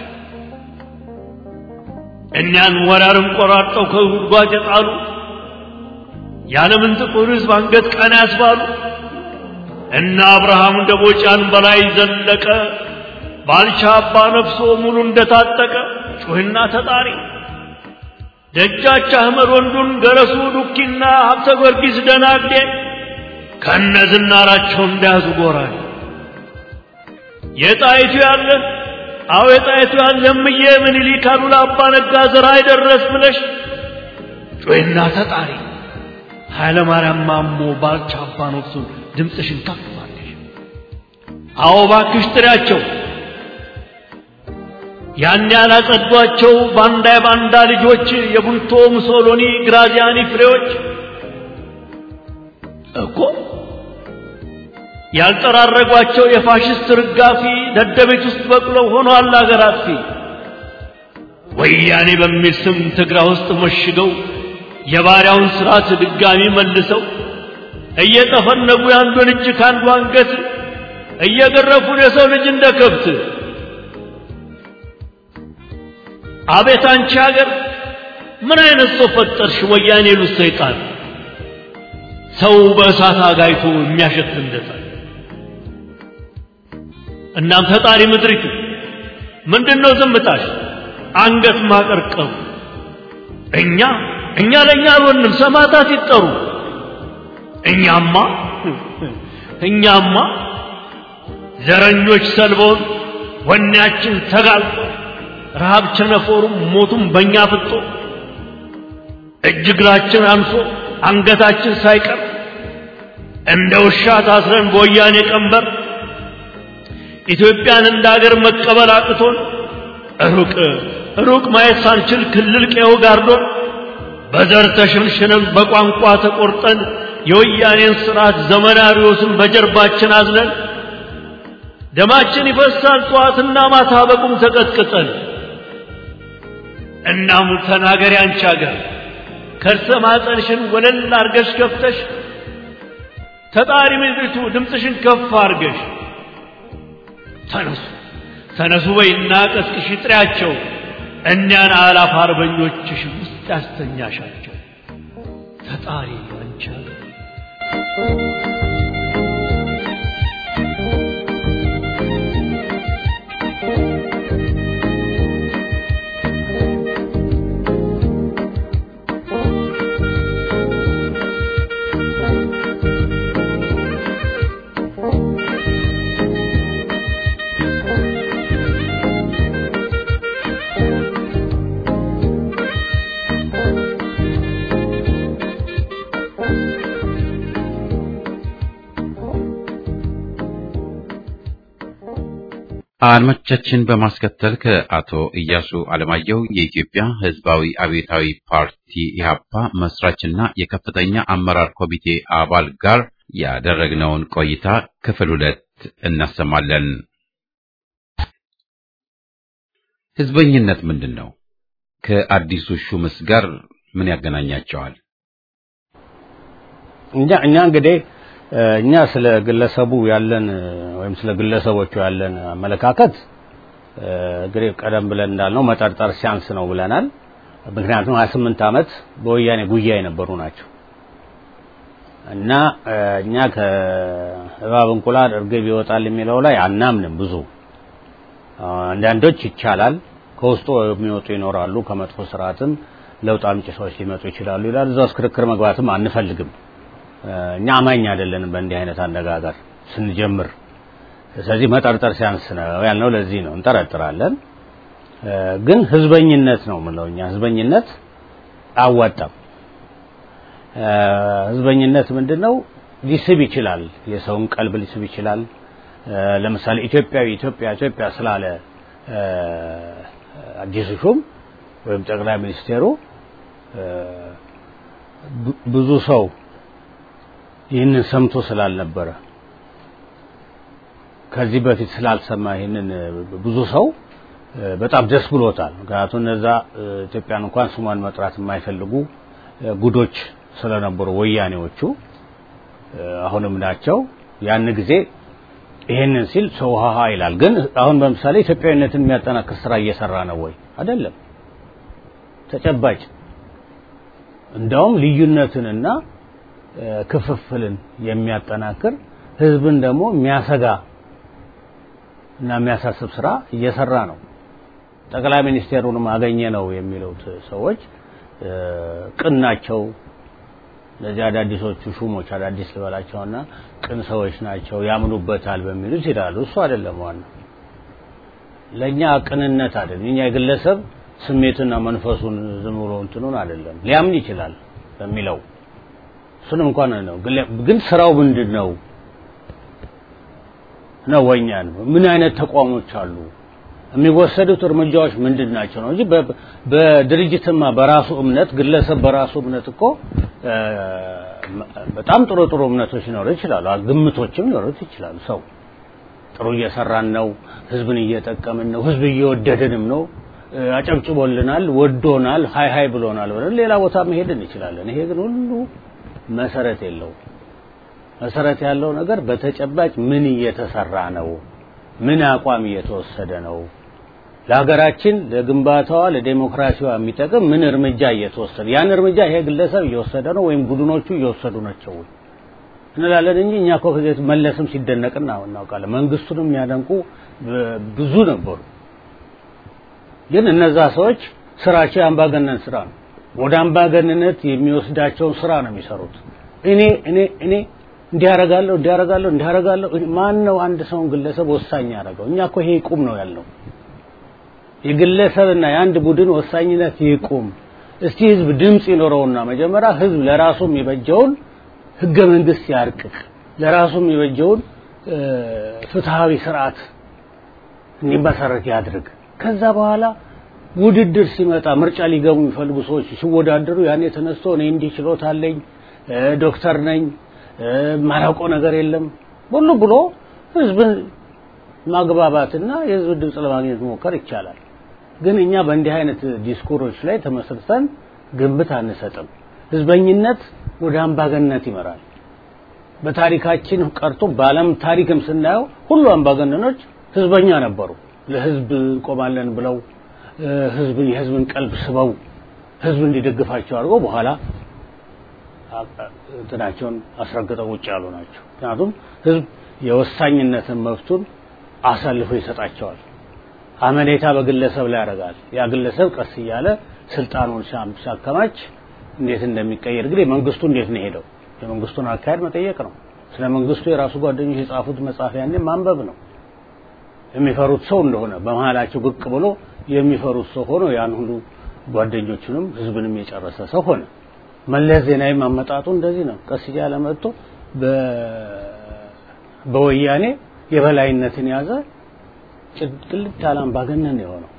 እኛን ወራርም ቆራርጠው ከጉድጓድ የጣሉ የዓለምን ጥቁር ሕዝብ አንገት ቀና ያስባሉ እና አብርሃም ደቦጫን በላይ ዘለቀ ባልቻ አባ ነፍሶ ሙሉ እንደታጠቀ ጩህና ተጣሪ ደጃች አህመድ ወንዱን ገረሱ ዱኪና ሀብተ ጊዮርጊስ ደናግዴ ከነ ዝናራቸው እንዳያዙ ጎራዴ የጣይቱ ያለ አዎ የጣይቱ ያለ እምዬ ምኒልክ አሉላ አባ ነጋ ዘራ አይደረስ ብለሽ ጩህና ተጣሪ ኃይለ ማርያም ማሞ ባልቻ አባ ነፍሱን ድምፅሽን ከፍ አድርገሽ አዎ ባክሽ ጥሪያቸው ያን ያላጸዷቸው ባንዳ የባንዳ ልጆች የቡልቶ ሙሶሎኒ ግራዚያኒ ፍሬዎች እኮ ያልጠራረጓቸው የፋሽስት ርጋፊ ደደቤት ውስጥ በቅለው ሆኗል አገር አጥፊ ወያኔ በሚል ስም ትግራ ውስጥ መሽገው የባሪያውን ስርዓት ድጋሚ መልሰው እየጠፈነጉ የአንዱን እጅ ከአንዱ አንገት እየገረፉን የሰው ልጅ እንደ ከብት አቤት አንቺ ሀገር ምን አይነት ሰው ፈጠርሽ? ወያኔ ሉት ሰይጣን ሰው በእሳት አጋይቶ የሚያሸት እንደታል። እናም ፈጣሪ ምድሪቱ ምንድነው ዝምታሽ? አንገት ማቀርቀሩ እኛ እኛ ለእኛ አልሆንም ሰማዕታት ይጠሩ። እኛማ እኛማ ዘረኞች ሰልበውን ወኔያችን ተጋልጦ ረሃብ ቸነፎሩም ሞቱም በእኛ ፍጦ እጅ እግራችን አንሶ አንገታችን ሳይቀር እንደ ውሻ ታስረን በወያኔ ቀንበር ኢትዮጵያን እንደ አገር መቀበል አቅቶን ሩቅ ሩቅ ማየት ሳንችል ክልል ቀዬው ጋርዶን በዘር ተሸንሽነን በቋንቋ ተቆርጠን የወያኔን ስርዓት ዘመናዊዎስን በጀርባችን አዝለን ደማችን ይፈሳል ጠዋትና ማታ በቁም ተቀጥቅጠን እናም ተናገሪ አንቺ አገር ከርሰ ማፀንሽን ወለል አርገሽ ከፍተሽ ተጣሪ ምድሪቱ ድምፅሽን ከፍ አርገሽ ተነሱ ተነሱ በይና ቀስቅሽ ጥሪያቸው እኒያን አላፍ አርበኞችሽ ውስጥ ያስተኛሻቸው ተጣሪ አንቺ አገር አድማጮቻችን በማስከተል ከአቶ ኢያሱ አለማየሁ የኢትዮጵያ ሕዝባዊ አብዮታዊ ፓርቲ ኢህአፓ መስራችና የከፍተኛ አመራር ኮሚቴ አባል ጋር ያደረግነውን ቆይታ ክፍል ሁለት እናሰማለን። ሕዝበኝነት ምንድን ነው? ከአዲሱ ሹምስ ጋር ምን ያገናኛቸዋል? እኛ እኛ እንግዲህ እኛ ስለ ግለሰቡ ያለን ወይም ስለ ግለሰቦቹ ያለን አመለካከት እንግዲህ ቀደም ብለን እንዳልነው መጠርጠር ሲያንስ ነው ብለናል። ምክንያቱም 28 ዓመት በወያኔ ጉያ የነበሩ ናቸው እና እኛ ከእባብ እንቁላል እርግብ ይወጣል የሚለው ላይ አናምንም። ብዙ አንዳንዶች ይቻላል ከውስጡ የሚወጡ ይኖራሉ፣ ከመጥፎ ስርዓትም ለውጥ አምጪ ሰዎች ሊመጡ ይችላሉ ይላል። እዛ ውስጥ ክርክር መግባትም አንፈልግም። እኛ አማኝ አይደለንም በእንዲህ አይነት አነጋገር ስንጀምር። ስለዚህ መጠርጠር ሲያንስ ነው ያልነው ለዚህ ነው። እንጠረጥራለን፣ ግን ህዝበኝነት ነው የምንለው እኛ። ህዝበኝነት አያዋጣም። ህዝበኝነት ምንድን ነው? ሊስብ ይችላል፣ የሰውን ቀልብ ሊስብ ይችላል። ለምሳሌ ኢትዮጵያዊ ኢትዮጵያ ኢትዮጵያ ስላለ አዲሱ ሹም ወይም ጠቅላይ ሚኒስቴሩ ብዙ ሰው ይህንን ሰምቶ ስላልነበረ ከዚህ በፊት ስላልሰማ ይህንን ብዙ ሰው በጣም ደስ ብሎታል። ምክንያቱም እነዛ ኢትዮጵያን እንኳን ስሟን መጥራት የማይፈልጉ ጉዶች ስለነበሩ ወያኔዎቹ አሁንም ናቸው። ያን ጊዜ ይሄንን ሲል ሰው ሀሀ ይላል። ግን አሁን በምሳሌ ኢትዮጵያዊነትን የሚያጠናክር ስራ እየሰራ ነው ወይ? አይደለም። ተጨባጭ እንደውም ልዩነትንና ክፍፍልን የሚያጠናክር ህዝብን ደግሞ የሚያሰጋ እና የሚያሳስብ ስራ እየሰራ ነው። ጠቅላይ ሚኒስቴሩንም አገኘ ነው የሚሉት ሰዎች ቅን ናቸው። እነዚህ አዳዲሶቹ ሹሞች አዳዲስ ልበላቸውና ቅን ሰዎች ናቸው ያምኑበታል በሚሉት ይላሉ። እሱ አይደለም ዋናው። ለእኛ ቅንነት አይደለም። እኛ የግለሰብ ስሜትና መንፈሱን ዝም ብሎ እንትኑን አይደለም ሊያምን ይችላል በሚለው እሱንም እንኳን ነው። ግን ስራው ምንድን ነው ነው ወኛ ነው። ምን አይነት ተቋሞች አሉ? የሚወሰዱት እርምጃዎች ምንድን ናቸው ነው እንጂ በድርጅትማ በራሱ እምነት ግለሰብ በራሱ እምነት እኮ በጣም ጥሩ ጥሩ እምነቶች ሊኖሩ ይችላሉ። ግምቶችም ሊኖሩት ይችላሉ። ሰው ጥሩ እየሰራን ነው፣ ህዝብን እየጠቀምን ነው፣ ህዝብ እየወደድንም ነው፣ አጨብጭቦልናል፣ ወዶናል፣ ሀይ ሀይ ብሎናል ብለን ሌላ ቦታ መሄድ እንችላለን። ይሄ ግን ሁሉ መሰረት የለው። መሰረት ያለው ነገር በተጨባጭ ምን እየተሰራ ነው? ምን አቋም እየተወሰደ ነው? ለሀገራችን ለግንባታዋ ለዴሞክራሲዋ የሚጠቅም ምን እርምጃ እየተወሰደ ያን እርምጃ ይሄ ግለሰብ እየወሰደ ነው ወይም ቡድኖቹ እየወሰዱ ናቸው እንላለን እንጂ እኛ እኮ ከዚህ መለስም ሲደነቅና እናውቃለን። መንግስቱንም የሚያደንቁ ብዙ ነበሩ። ግን እነዛ ሰዎች ስራቸው የአምባገነን ስራ ነው። ወደ አምባገንነት የሚወስዳቸውን ስራ ነው የሚሰሩት። እኔ እኔ እኔ እንዲያረጋለሁ እንዲያረጋለሁ እንዲያረጋለሁ ማን ነው አንድ ሰውን ግለሰብ ወሳኝ ያደረገው? እኛ እኮ ይሄ ይቁም ነው ያለው። የግለሰብና የአንድ ቡድን ወሳኝነት ይቁም። እስቲ ህዝብ ድምፅ ይኖረውና መጀመሪያ ህዝብ ለራሱ የሚበጀውን ህገ መንግስት ያርቅቅ፣ ለራሱ የሚበጀውን ፍትሃዊ ስርዓት እንዲመሰረት ያድርግ። ከዛ በኋላ ውድድር ሲመጣ ምርጫ ሊገቡ የሚፈልጉ ሰዎች ሲወዳደሩ ያኔ ተነስቶ እኔ እንዲህ ችሎታ አለኝ ዶክተር ነኝ ማላውቀው ነገር የለም ሁሉ ብሎ ህዝብን ማግባባትና የህዝብ ድምፅ ለማግኘት መሞከር ይቻላል። ግን እኛ በእንዲህ አይነት ዲስኩሮች ላይ ተመስርተን ግምት አንሰጥም። ህዝበኝነት ወደ አምባገነንነት ይመራል። በታሪካችን ቀርቶ በዓለም ታሪክም ስናየው ሁሉ አምባገነኖች ህዝበኛ ነበሩ። ለህዝብ እንቆማለን ብለው ህዝብ የህዝብን ቀልብ ስበው ህዝብ እንዲደግፋቸው አድርገው በኋላ እንትናቸውን አስረግጠው ውጭ ያሉ ናቸው። ምክንያቱም ህዝብ የወሳኝነትን መብቱን አሳልፎ ይሰጣቸዋል። አመኔታ በግለሰብ ላይ ያደርጋል። ያ ግለሰብ ቀስ እያለ ስልጣኑን ሲያከማች እንዴት እንደሚቀየር እንግዲህ መንግስቱ እንዴት ነው ሄደው የመንግስቱን አካሄድ መጠየቅ ነው። ስለ መንግስቱ የራሱ ጓደኞች የጻፉት መጽሐፍ ያኔ ማንበብ ነው። የሚፈሩት ሰው እንደሆነ በመሀላቸው ብቅ ብሎ የሚፈሩት ሰው ሆኖ ያን ሁሉ ጓደኞቹንም ህዝብንም የጨረሰ ሰው ሆነ። መለስ ዜናዊ ማመጣጡ እንደዚህ ነው። ቀስ እያለ መጥቶ በወያኔ የበላይነትን ያዘ። ቅልጥ ያለ አምባገነን የሆነው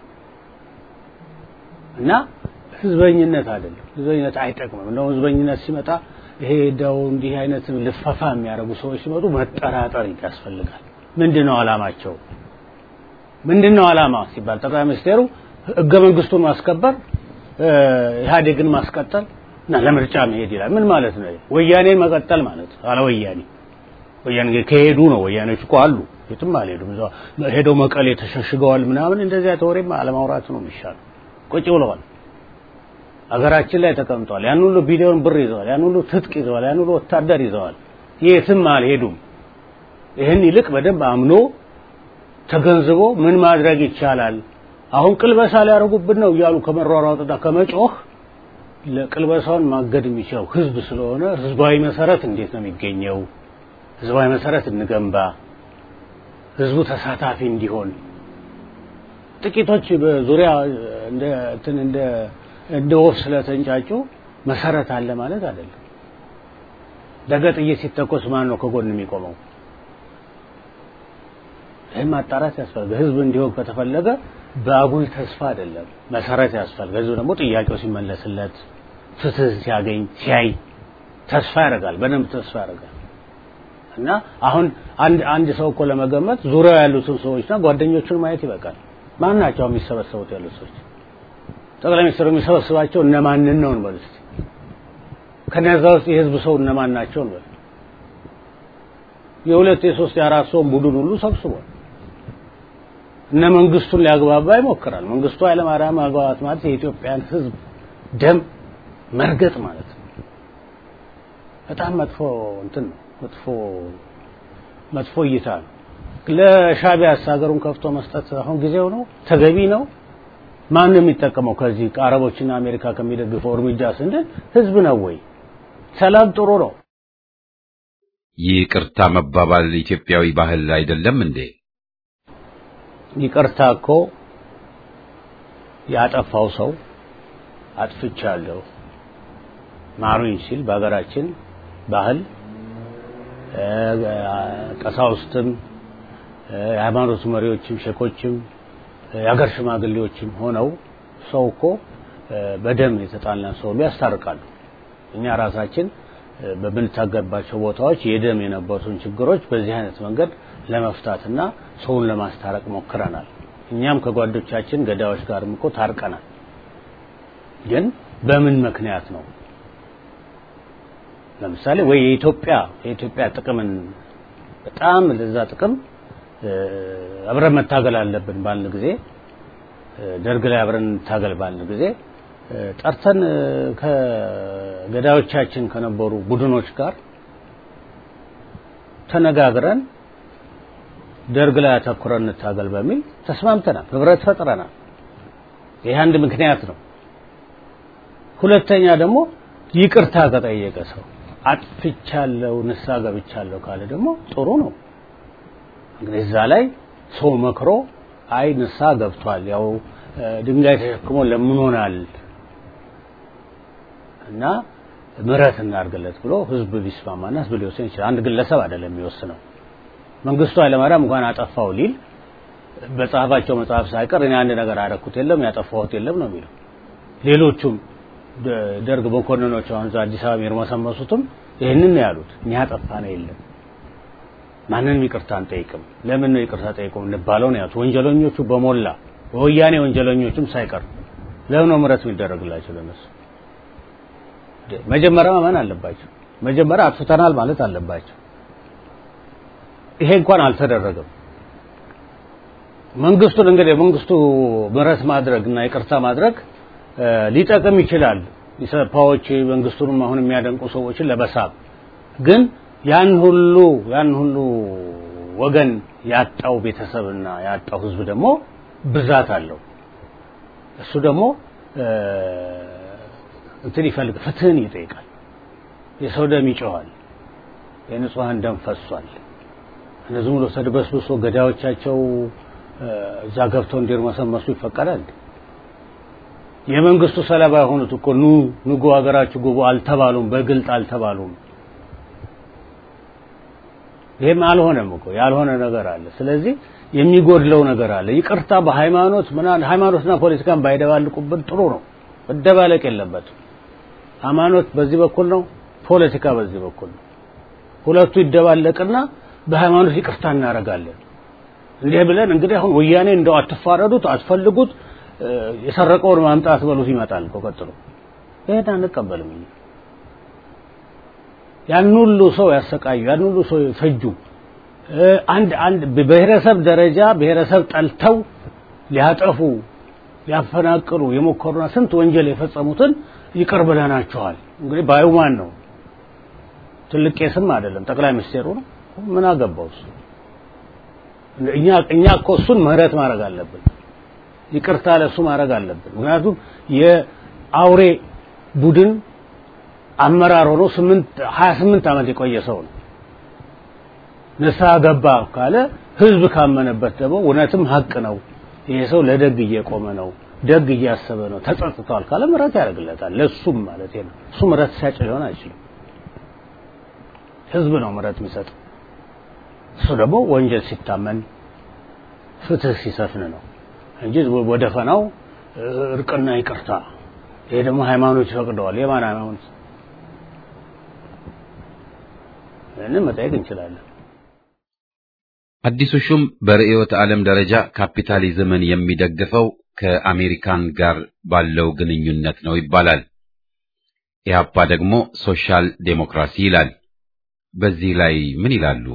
እና ህዝበኝነት አይደለም። ህዝበኝነት አይጠቅምም። እንደውም ህዝበኝነት ሲመጣ ይሄ ደው እንዲህ አይነት ልፈፋ የሚያደርጉ ሰዎች ሲመጡ መጠራጠር ያስፈልጋል። ምንድን ነው አላማቸው? ምንድን ነው አላማ ሲባል ጠቅላይ ሚኒስቴሩ ህገ መንግስቱን ማስከበር ኢህአዴግን ማስቀጠል እና ለምርጫ መሄድ ይላል። ምን ማለት ነው? ወያኔን መቀጠል ማለት ነው። አለ ወያኔ ወያኔ ከሄዱ ነው። ወያኔዎች እኮ አሉ፣ የትም አልሄዱም። እዛው ሄደው መቀሌ ተሸሽገዋል ምናምን። እንደዚያ ተወሬማ አለማውራት ነው የሚሻለው። ቁጭ ብለዋል። አገራችን ላይ ተቀምጠዋል። ያን ሁሉ ቢሊዮን ብር ይዘዋል። ያን ሁሉ ትጥቅ ይዘዋል። ያን ሁሉ ወታደር ይዘዋል። የትም አልሄዱም። ይህን ይልቅ በደንብ አምኖ ተገንዝቦ ምን ማድረግ ይቻላል አሁን ቅልበሳ ሊያደርጉብን ነው እያሉ ከመሯሯጥና ከመጮህ ለቅልበሳውን ማገድ የሚችለው ህዝብ ስለሆነ ህዝባዊ መሰረት እንዴት ነው የሚገኘው? ህዝባዊ መሰረት እንገንባ፣ ህዝቡ ተሳታፊ እንዲሆን። ጥቂቶች በዙሪያ እንደ እንትን እንደ እንደ ወፍ ስለተንጫጩ መሰረት አለ ማለት አይደለም። ነገ ጥይት ሲተኮስ ማን ነው ከጎን የሚቆመው? ይህን ማጣራት ያስፈልጋል። ህዝብ እንዲሆን ከተፈለገ በአጉል ተስፋ አይደለም፣ መሰረት ያስፈልጋል። ህዝብ ደግሞ ጥያቄው ሲመለስለት ፍትህ ሲያገኝ ሲያይ ተስፋ ያደርጋል፣ በደንብ ተስፋ ያደርጋል። እና አሁን አንድ አንድ ሰው እኮ ለመገመት ዙሪያው ያሉትን ሰዎችና ጓደኞቹን ማየት ይበቃል። ማን ናቸው የሚሰበሰቡት ያሉት ሰዎች? ጠቅላይ ሚኒስትሩ የሚሰበስባቸው እነማንን ነው እንበል እስኪ። ከነዛ ውስጥ የህዝብ ሰው እነማን ናቸው እንበል። የሁለት የሶስት የአራት ሰውን ቡድን ሁሉ ሰብስቧል። እነ መንግስቱን ሊያግባባ ይሞክራል። መንግስቱ ኃይለማርያም ማግባባት ማለት የኢትዮጵያን ህዝብ ደም መርገጥ ማለት ነው። በጣም መጥፎ እንትን ነው። መጥፎ መጥፎ እይታ ነው። ለሻቢያ ሀገሩን ከፍቶ መስጠት አሁን ጊዜው ነው፣ ተገቢ ነው። ማን ነው የሚጠቀመው? ከዚህ ከአረቦችና አሜሪካ ከሚደግፈው እርምጃ ስንል ህዝብ ነው ወይ? ሰላም ጥሩ ነው። ይቅርታ መባባል ኢትዮጵያዊ ባህል አይደለም እንዴ? ይቅርታ እኮ ያጠፋው ሰው አጥፍቻለሁ ማሩኝ ሲል በሀገራችን ባህል ቀሳውስትም የሃይማኖት መሪዎችም ሼኮችም የሀገር ሽማግሌዎችም ሆነው ሰው እኮ በደም የተጣላን ሰው ያስታርቃሉ። እኛ ራሳችን በምንታገባቸው ቦታዎች የደም የነበሩትን ችግሮች በዚህ አይነት መንገድ ለመፍታትና ሰውን ለማስታረቅ ሞክረናል። እኛም ከጓዶቻችን ገዳዮች ጋርም እኮ ታርቀናል። ግን በምን ምክንያት ነው? ለምሳሌ ወይ የኢትዮጵያ የኢትዮጵያ ጥቅምን በጣም ለዛ ጥቅም አብረን መታገል አለብን ባልን ጊዜ ደርግ ላይ አብረን እንታገል ባልን ጊዜ ጠርተን ከገዳዮቻችን ከነበሩ ቡድኖች ጋር ተነጋግረን ደርግ ላይ አተኩረን እንታገል በሚል ተስማምተናል፣ ህብረት ፈጥረናል። ይህ አንድ ምክንያት ነው። ሁለተኛ ደግሞ ይቅርታ ከጠየቀ ሰው አጥፍቻለሁ፣ ንስሐ ገብቻለሁ ካለ ደግሞ ጥሩ ነው። እንግዲህ እዛ ላይ ሰው መክሮ አይ ንስሐ ገብቷል፣ ያው ድንጋይ ተሸክሞ ለምኖናል እና ምሕረት እናድርግለት ብሎ ህዝብ ቢስማማና ህዝብ ሊወስን ይችላል። አንድ ግለሰብ አይደለም የሚወስነው። መንግስቱ ኃይለማርያም እንኳን አጠፋው ሊል በጻፋቸው መጽሐፍ ሳይቀር እኔ አንድ ነገር አደረኩት የለም ያጠፋሁት የለም ነው የሚለው። ሌሎቹም ደርግ መኮንኖች አሁን እዛ አዲስ አበባ የሚርመሰመሱትም ይህንን ነው ያሉት። እኛ ያጠፋ ነው የለም ማንንም ይቅርታ አንጠይቅም። ለምን ነው ይቅርታ ጠይቁ እንባለው ነው ያሉት። ወንጀለኞቹ በሞላ በወያኔ ወንጀለኞችም ሳይቀር ለምን ነው ምሕረት የሚደረግላቸው ለነሱ? መጀመሪያ ማመን አለባቸው። መጀመሪያ አጥፍተናል ማለት አለባቸው። ይሄ እንኳን አልተደረገም። መንግስቱን እንግዲህ መንግስቱ ምሕረት ማድረግ እና ይቅርታ ማድረግ ሊጠቅም ይችላል። ኢሰፓዎች መንግስቱንም አሁን የሚያደንቁ ሰዎችን ለመሳብ ግን ያን ሁሉ ያን ሁሉ ወገን ያጣው ቤተሰብና ያጣው ህዝብ ደግሞ ብዛት አለው። እሱ ደግሞ እንትን ይፈልግ ፍትህን ይጠይቃል። የሰው ደም ይጮኻል። የንጹሐን ደም ፈሷል። እነዚህ ብሎ ተድበስብሶ ገዳዮቻቸው እዛ ገብተው እንዲርመሰመሱ ይፈቀዳል። የመንግስቱ ሰለባ የሆኑት እኮ ኑ ንጉ ሀገራችሁ ግቡ አልተባሉም፣ በግልጥ አልተባሉም። ይሄም አልሆነም እኮ ያልሆነ ነገር አለ። ስለዚህ የሚጎድለው ነገር አለ። ይቅርታ በሃይማኖት ምናምን ሃይማኖትና ፖለቲካን ባይደባልቁብን ጥሩ ነው። መደባለቅ የለበትም። ሃይማኖት በዚህ በኩል ነው፣ ፖለቲካ በዚህ በኩል ነው። ሁለቱ ይደባለቅና በሃይማኖት ይቅርታ እናደርጋለን። እንዲህ ብለን እንግዲህ አሁን ወያኔ እንደው አትፋረዱት፣ አትፈልጉት፣ የሰረቀውን ማምጣት በሉት ይመጣል እኮ ቀጥሎ። ይሄን አንቀበልም እኛ። ያን ሁሉ ሰው ያሰቃዩ፣ ያን ሁሉ ሰው ፈጁ። አንድ አንድ በብሔረሰብ ደረጃ ብሔረሰብ ጠልተው ሊያጠፉ ሊያፈናቅሉ የሞከሩና ስንት ወንጀል የፈጸሙትን ይቅር ብለናቸዋል። እንግዲህ ባዩ ማን ነው? ትልቅ ቄስም አይደለም፣ ጠቅላይ ሚኒስቴሩ ነው። ምን አገባው እሱ? እኛ እኛ እኮ እሱን ምህረት ማድረግ አለብን፣ ይቅርታ ለሱ ማድረግ አለብን። ምክንያቱም የአውሬ ቡድን አመራር ሆኖ ስምንት ሀያ ስምንት ዓመት የቆየ ሰው ነው። ንስሐ ገባ ካለ ህዝብ ካመነበት ደግሞ እውነትም ሀቅ ነው፣ ይሄ ሰው ለደግ እየቆመ ነው፣ ደግ እያሰበ ነው፣ ተጸጽቷል ካለ ምህረት ያደርግለታል። ለሱም ማለት ነው። እሱ ምህረት ሲያጭ ሊሆን አይችልም። ህዝብ ነው ምህረት የሚሰጥ። እሱ ደግሞ ወንጀል ሲታመን ፍትህ ሲሰፍን ነው እንጂ ወደ ፈናው እርቅና ይቅርታ ይሄ ደግሞ ሃይማኖት ይፈቅደዋል። የማን ሃይማኖት? ምንም መጠየቅ እንችላለን። አዲሱ ሹም በርዕዮተ ዓለም ደረጃ ካፒታሊዝምን የሚደግፈው ከአሜሪካን ጋር ባለው ግንኙነት ነው ይባላል። ኢህአፓ ደግሞ ሶሻል ዴሞክራሲ ይላል። በዚህ ላይ ምን ይላሉ?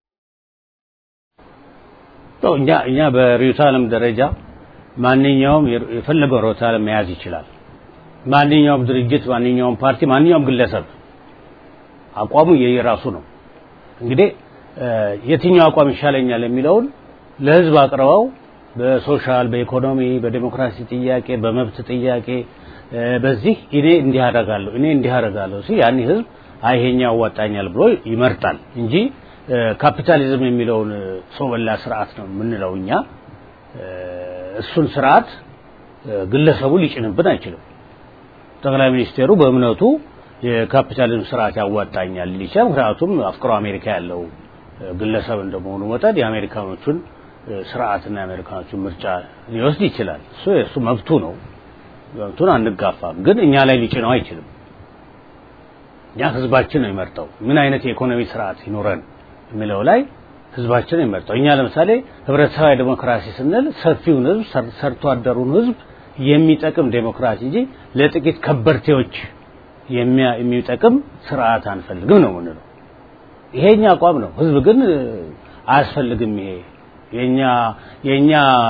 እኛ እኛ በርዕዮተ ዓለም ደረጃ ማንኛውም የፈለገው ርዕዮተ ዓለም መያዝ ይችላል። ማንኛውም ድርጅት፣ ማንኛውም ፓርቲ፣ ማንኛውም ግለሰብ አቋሙ የየራሱ ነው። እንግዲህ የትኛው አቋም ይሻለኛል የሚለውን ለህዝብ አቅርበው በሶሻል፣ በኢኮኖሚ፣ በዴሞክራሲ ጥያቄ፣ በመብት ጥያቄ በዚህ እኔ እንዲህ አደርጋለሁ እኔ እንዲህ አደርጋለሁ ሲል ያን ህዝብ አይ ይሄኛው ያዋጣኛል ብሎ ይመርጣል እንጂ ካፒታሊዝም የሚለውን ሰው በላ ስርዓት ነው የምንለው እኛ። እሱን ስርዓት ግለሰቡ ሊጭንብን አይችልም። ጠቅላይ ሚኒስቴሩ በእምነቱ የካፒታሊዝም ስርዓት ያዋጣኛል ሊቻል ምክንያቱም አፍቅሮ አሜሪካ ያለው ግለሰብ እንደመሆኑ መጠን የአሜሪካኖቹን ስርዓትና የአሜሪካኖቹን ምርጫ ሊወስድ ይችላል። እሱ የእሱ መብቱ ነው። መብቱን አንጋፋም፣ ግን እኛ ላይ ሊጭነው አይችልም። እኛ ህዝባችን ነው የሚመርጠው ምን አይነት የኢኮኖሚ ስርዓት ይኖረን የሚለው ላይ ህዝባችን ነው የሚመርጠው። እኛ ለምሳሌ ህብረተሰባዊ ዴሞክራሲ ስንል ሰፊውን ህዝብ ሰርቶ አደሩን ህዝብ የሚጠቅም ዴሞክራሲ እንጂ ለጥቂት ከበርቴዎች የሚጠቅም ስርዓት አንፈልግም ነው የምንለው። ይሄኛ አቋም ነው። ህዝብ ግን አያስፈልግም። ይሄ የኛ የኛ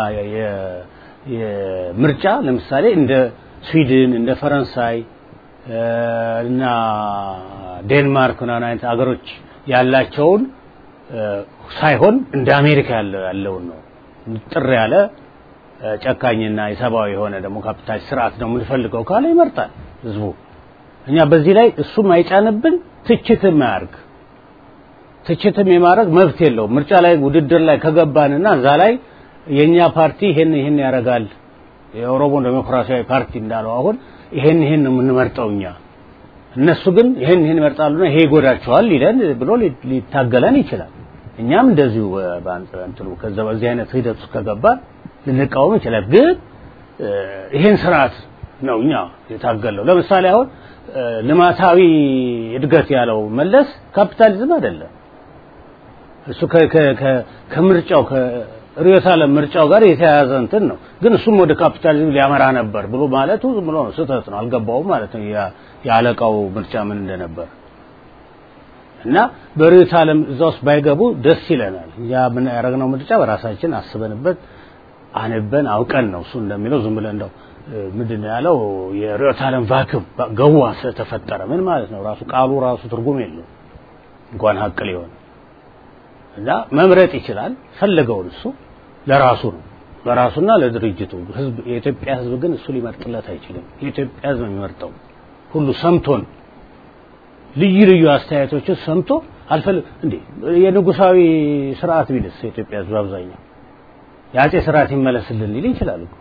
የምርጫ ለምሳሌ እንደ ስዊድን እንደ ፈረንሳይ እና ዴንማርክ ምናምን አይነት አገሮች ያላቸውን ሳይሆን እንደ አሜሪካ ያለውን ነው ጥር ያለ ጨካኝና የሰብአዊ የሆነ ደግሞ ካፒታል ስርዓት ነው የምንፈልገው ካለ ይመርጣል ህዝቡ። እኛ በዚህ ላይ እሱም አይጫንብን፣ ትችትም አያርግ። ትችትም የማድረግ መብት የለውም። ምርጫ ላይ ውድድር ላይ ከገባንና እዛ ላይ የኛ ፓርቲ ይሄን ይሄን ያደርጋል የኦሮሞ ዴሞክራሲያዊ ፓርቲ እንዳለው አሁን ይሄን ይሄን ነው የምንመርጠው እኛ እነሱ ግን ይሄን ይሄን ይመርጣሉና ይሄ ይጎዳቸዋል ሊለን ብሎ ሊታገለን ይችላል። እኛም እንደዚሁ በአንጥሩ ከዛ በዚህ አይነት ሂደት ውስጥ ከገባን ልንቃወም ይችላል። ግን ይሄን ስርዓት ነው እኛ የታገለው። ለምሳሌ አሁን ልማታዊ እድገት ያለው መለስ ካፒታሊዝም አይደለም። እሱ ከምርጫው ከርዕዮተ ዓለም ምርጫው ጋር የተያያዘ እንትን ነው። ግን እሱም ወደ ካፒታሊዝም ሊያመራ ነበር ብሎ ማለቱ ዝም ብሎ ነው፣ ስህተት ነው። አልገባውም ማለት ነው የአለቃው ምርጫ ምን እንደነበር እና በርዕዮተ ዓለም እዛ ውስጥ ባይገቡ ደስ ይለናል። እኛ ምን ያደረግነው ምርጫ በራሳችን አስበንበት አንበን አውቀን ነው። እሱ እንደሚለው ዝም ብለን እንደው ምንድን ነው ያለው የርዕዮተ ዓለም ቫክም ገዋ ስለተፈጠረ ምን ማለት ነው? ራሱ ቃሉ ራሱ ትርጉም የለው እንኳን ሀቅ ሊሆን እና መምረጥ ይችላል ፈለገውን እሱ ለራሱ ነው ለራሱና ለድርጅቱ ህዝብ የኢትዮጵያ ህዝብ ግን እሱ ሊመርጥለት አይችልም የኢትዮጵያ ህዝብ የሚመርጠው ሁሉ ሰምቶን ልዩ ልዩ አስተያየቶችን ሰምቶ አልፈልግ እንዴ የንጉሳዊ ስርዓት ቢልስ የኢትዮጵያ ህዝብ አብዛኛው የአጼ ስርዓት ይመለስልን ሊል ይችላል እኮ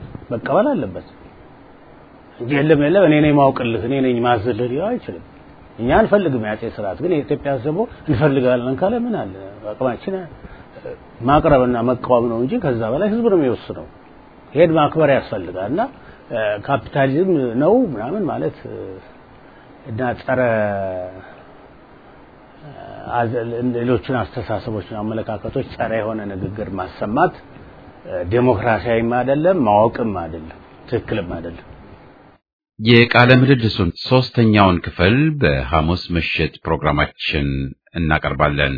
መቀበል አለበት እንጂ የለም የለም እኔ ነኝ ማውቅልህ እኔ ነኝ ማዝልህ ሊለው አይችልም እኛ አንፈልግም የአጼ ስርዓት ግን የኢትዮጵያ ሕዝብ ደግሞ እንፈልጋለን ካለ ምን አለ አቅማችን ማቅረብና መቃወም ነው እንጂ ከዛ በላይ ህዝብ ነው የሚወስነው። ይሄን ማክበር ያስፈልጋል እና ካፒታሊዝም ነው ምናምን ማለት እና ጸረ ሌሎችን አስተሳሰቦችን፣ አመለካከቶች ጸረ የሆነ ንግግር ማሰማት ዴሞክራሲያዊም አይደለም፣ ማወቅም አይደለም፣ ትክክልም አይደለም። የቃለ ምልልሱን ሶስተኛውን ክፍል በሐሙስ ምሽት ፕሮግራማችን እናቀርባለን።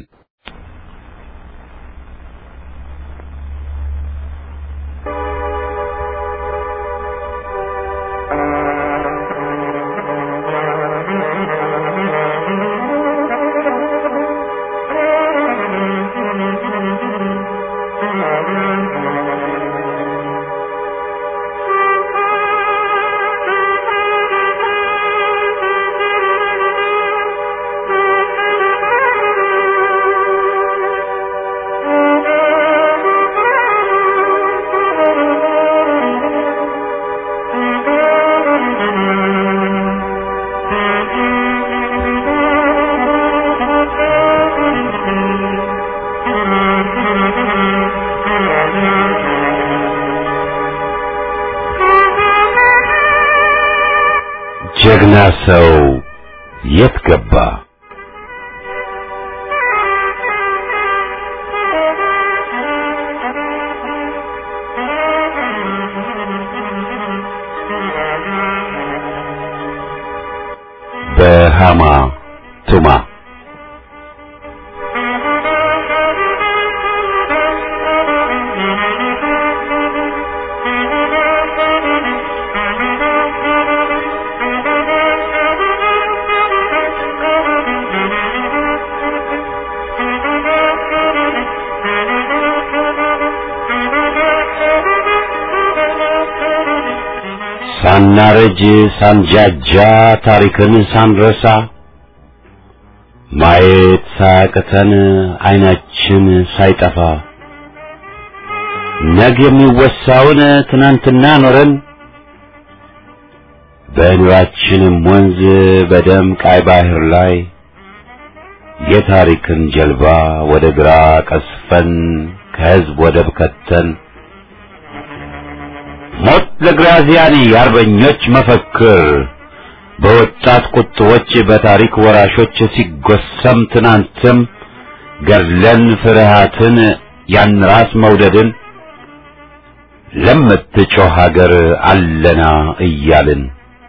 ጀግና ሰው የት ገባ? በሃማ ቱማ ሳናረጅ ሳንጃጃ ታሪክን ሳንረሳ ማየት ሳያቅተን አይናችን ሳይጠፋ ነገ የሚወሳውን ትናንትና ኖረን በኑራችንም ወንዝ በደም ቃይ ባህር ላይ የታሪክን ጀልባ ወደ ግራ ቀስፈን ከህዝብ ወደብ ከተን ሞት ለግራዚያኒ የአርበኞች መፈክር በወጣት ቁጥቦች በታሪክ ወራሾች ሲጎሰም ትናንትም ገድለን ፍርሃትን ያን ራስ መውደድን ለምትጮህ ሀገር አለና እያልን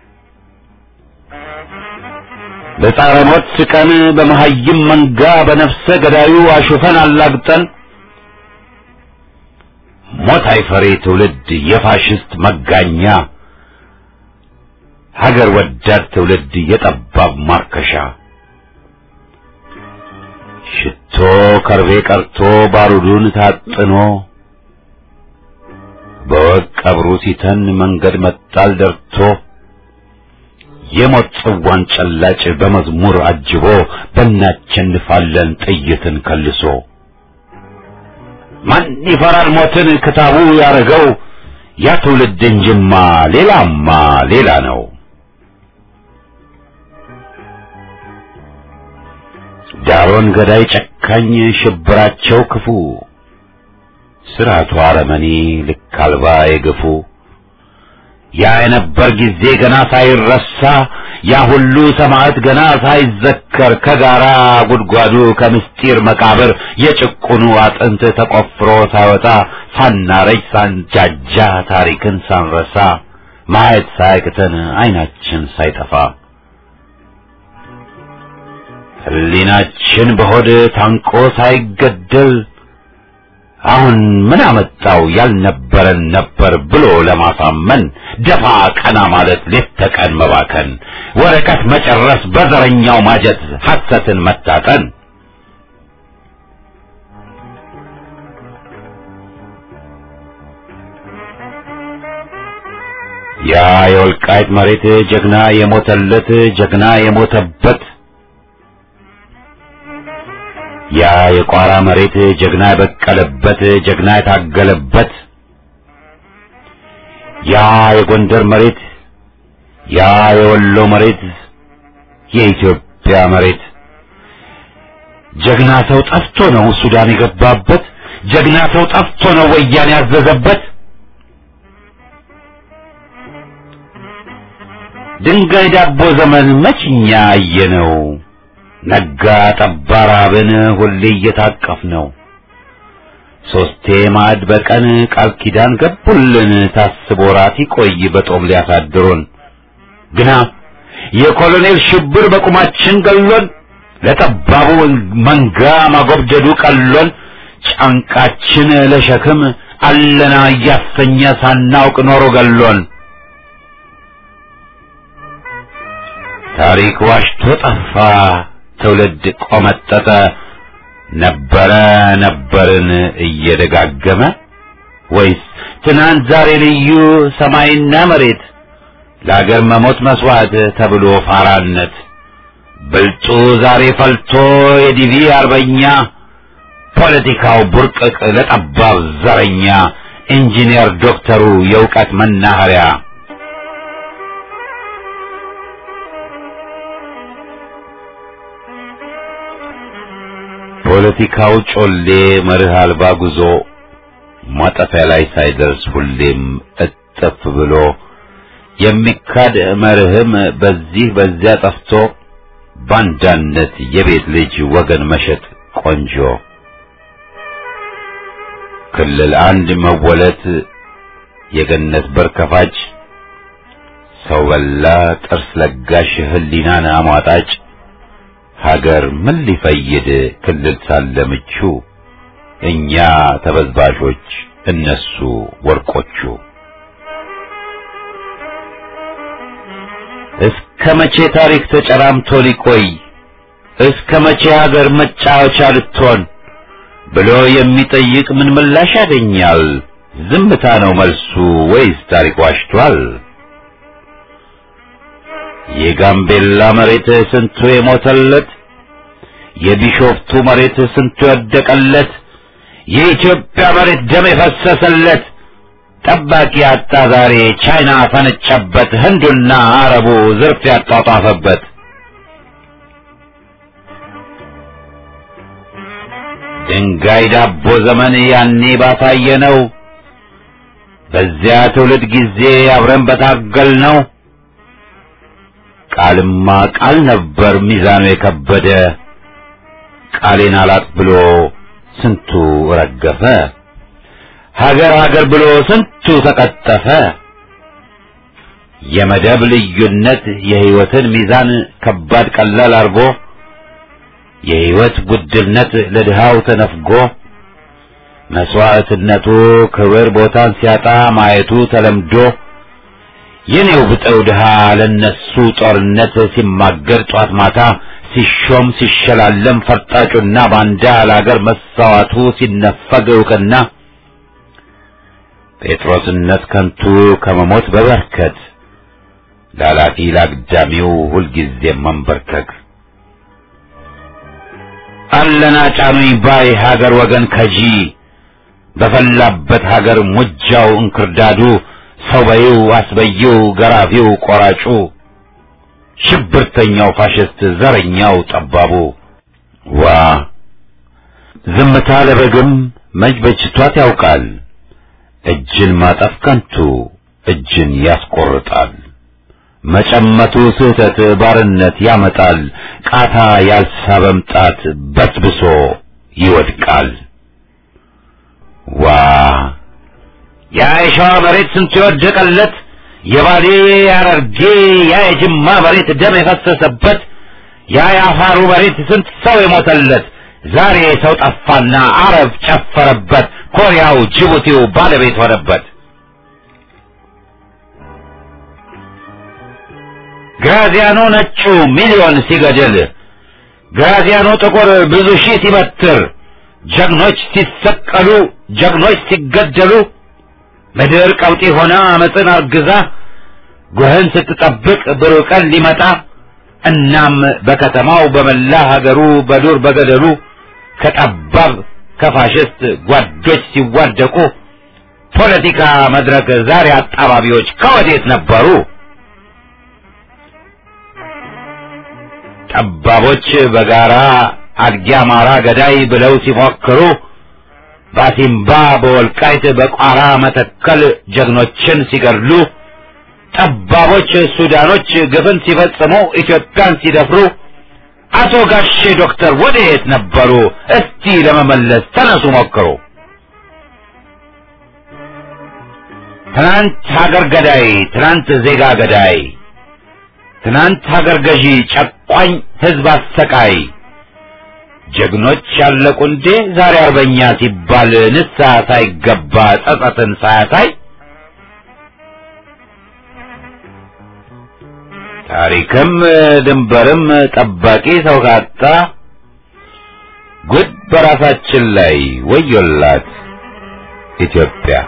በጻረ ሞት ስቀን በመሐይም መንጋ በነፍሰ ገዳዩ አሹፈን አላግጠን ሞት አይፈሬ ትውልድ የፋሽስት መጋኛ ሀገር ወዳድ ትውልድ የጠባብ ማርከሻ ሽቶ ከርቤ ቀርቶ ባሩዱን ታጥኖ በወግ ቀብሩ ሲተን መንገድ መጣል ደርቶ የሞት ጽዋን ጨላጭ በመዝሙር አጅቦ በእናቸንፋለን ጥይትን ከልሶ ማን ይፈራል ሞትን ክታቡ ያረገው ያ ትውልድ እንጅማ ሌላማ ሌላ ነው። ዳሮን ገዳይ ጨካኝ ሽብራቸው ክፉ ስርዓቱ አረመኔ ልክ አልባ የገፉ ያ የነበር ጊዜ ገና ሳይረሳ ያ ሁሉ ሰማዕት ገና ሳይዘከር ከጋራ ጉድጓዱ ከምስጢር መቃብር የጭቁኑ አጥንት ተቆፍሮ ሳይወጣ ሳናረጅ ሳንጃጃ ታሪክን ሳንረሳ ማየት ሳያቅተን አይናችን ሳይጠፋ ሕሊናችን በሆድ ታንቆ ሳይገደል አሁን ምን አመጣው ያልነበረን ነበር ብሎ ለማሳመን ደፋ ቀና ማለት ሌት ተቀን መባከን ወረቀት መጨረስ በዘረኛው ማጀት ሐሰትን መታጠን ያ የወልቃይት መሬት ጀግና የሞተለት ጀግና የሞተበት ያ የቋራ መሬት ጀግና የበቀለበት ጀግና የታገለበት ያ የጎንደር መሬት ያ የወሎ መሬት የኢትዮጵያ የኢትዮጵያ መሬት ጀግና ሰው ጠፍቶ ነው ሱዳን የገባበት ጀግና ሰው ጠፍቶ ነው ወያኔ ያዘዘበት ድንጋይ ዳቦ ዘመን መችኛ አየነው ነጋ ጠባ ራብን ሁሌ እየታቀፍ ነው ሶስቴ ማዕድ በቀን ቃል ኪዳን ገቡልን ታስቦ ራት ይቆይ በጦም ሊያሳድሩን ግና የኮሎኔል ሽብር በቁማችን ገሎን ለጠባቡ መንጋ ማጎብደዱ ቀሎን ጫንቃችን ለሸክም አለና እያሰኘ ሳናውቅ ኖሮ ገሎን ታሪክ ዋሽቶ ጠፋ ትውልድ ቆመጠጠ ነበረ ነበርን እየደጋገመ ወይስ ትናንት ዛሬ ልዩ ሰማይና መሬት ለአገር መሞት መስዋዕት ተብሎ ፋራነት ብልጡ ዛሬ ፈልቶ የዲቪ አርበኛ ፖለቲካው ቡርቅቅ ለጠባብ ዘረኛ ኢንጂነር ዶክተሩ የእውቀት መናኸሪያ ፖለቲካው ጮሌ መርህ አልባ ጉዞ ማጠፊያ ላይ ሳይደርስ ሁሌም እጥፍ ብሎ የሚካድ መርህም በዚህ በዚያ ጠፍቶ ባንዳነት የቤት ልጅ ወገን መሸጥ ቆንጆ ክልል አንድ መወለት የገነት በር ከፋጭ ሰው በላ ጥርስ ለጋሽ ህሊናን አሟጣጭ ሀገር ምን ሊፈይድ ክልል ሳለ ምቹ እኛ ተበዝባዦች እነሱ ወርቆቹ እስከ መቼ ታሪክ ተጨራምቶ ሊቆይ እስከ መቼ ሀገር መጫወቻ ልትሆን ብሎ የሚጠይቅ ምን ምላሽ ያገኛል? ዝምታ ነው መልሱ ወይስ ታሪክ ዋሽቷል? የጋምቤላ መሬት ስንቱ የሞተለት፣ የቢሾፍቱ መሬት ስንቱ የወደቀለት፣ የኢትዮጵያ መሬት ደም የፈሰሰለት ጠባቂ አጣ ዛሬ ቻይና ፈነጨበት፣ ህንዱና አረቡ ዝርፍ ያጧጧፈበት። ድንጋይ ዳቦ ዘመን ያኔ ባሳየ ነው። በዚያ ትውልድ ጊዜ አብረን በታገል ነው። ቃልማ ቃል ነበር ሚዛኑ የከበደ ቃሌን አላጥ ብሎ ስንቱ ረገፈ። ሀገር ሀገር ብሎ ስንቱ ተቀጠፈ። የመደብ ልዩነት የህይወትን ሚዛን ከባድ ቀላል አርጎ የህይወት ጉድልነት ለድሃው ተነፍጎ መስዋዕትነቱ ክብር ቦታን ሲያጣ ማየቱ ተለምዶ የኔው ብጠው ድሃ ለነሱ ጦርነት ሲማገር ጧት ማታ ሲሾም ሲሸላለም ፈርጣጩና ባንዳ ለአገር መሳዋቱ ሲነፈግ እውቅና ጴጥሮስነት ከንቱ ከመሞት በበርከት ላላፊ ላግዳሚው ሁልጊዜም መንበርከክ አለና ጫኑኝ ባይ ሀገር ወገን ከጂ በፈላበት ሀገር ሙጃው እንክርዳዱ ሰው በይው አስበይው ገራፊው ቆራጩ ሽብርተኛው ፋሽስት ዘረኛው ጠባቡ ዋ ዝምታ ለበግም መች በጅቷት ያውቃል እጅን ማጠፍ ከንቱ እጅን ያስቆርጣል መጨመቱ ስህተት ባርነት ያመጣል ቃታ ያልሳበም ጣት በስብሶ ይወድቃል ዋ ያ የሸዋ መሬት ስንቱ የወደቀለት የባሌ ያረርጌ ያ የጅማ መሬት ደም የፈሰሰበት ያ የአፋሩ መሬት ስንት ሰው የሞተለት ዛሬ ሰው ጠፋና አረብ ጨፈረበት ኮሪያው ጅቡቲው ባለቤት ሆነበት ግራዚያኖ ነጩ ሚሊዮን ሲገድል ግራዚያኖ ጥቁር ብዙ ሺህ ሲበትር ጀግኖች ሲሰቀሉ ጀግኖች ሲገደሉ ምድር ቀውጢ ሆና አመፅን አርግዛ ጉህን ስትጠብቅ ብሩህ ቀን ሊመጣ እናም በከተማው በመላ ሀገሩ በዱር በገደሉ ከጠባብ ከፋሽስት ጓዶች ሲዋደቁ ፖለቲካ መድረክ ዛሬ አጣባቢዎች ከወዴት ነበሩ? ጠባቦች በጋራ አድጊ አማራ ገዳይ ብለው ሲፎክሩ በአሲምባ በወልቃይት በቋራ መተከል ጀግኖችን ሲገድሉ ጠባቦች ሱዳኖች ግፍን ሲፈጽሙ ኢትዮጵያን ሲደፍሩ አቶ ጋሼ ዶክተር ወደየት ነበሩ? እስቲ ለመመለስ ተነሱ ሞክሩ። ትናንት ሀገር ገዳይ፣ ትናንት ዜጋ ገዳይ፣ ትናንት ሀገር ገዢ ጨቋኝ ህዝብ አሰቃይ ጀግኖች ያለቁ እንዴ ዛሬ አርበኛ ሲባል ንስሐ ሳይገባ ጸጸትን ሳያሳይ ታሪክም ድንበርም ጠባቂ ሰው ካጣ ጉድ በራሳችን ላይ ወዮላት ኢትዮጵያ።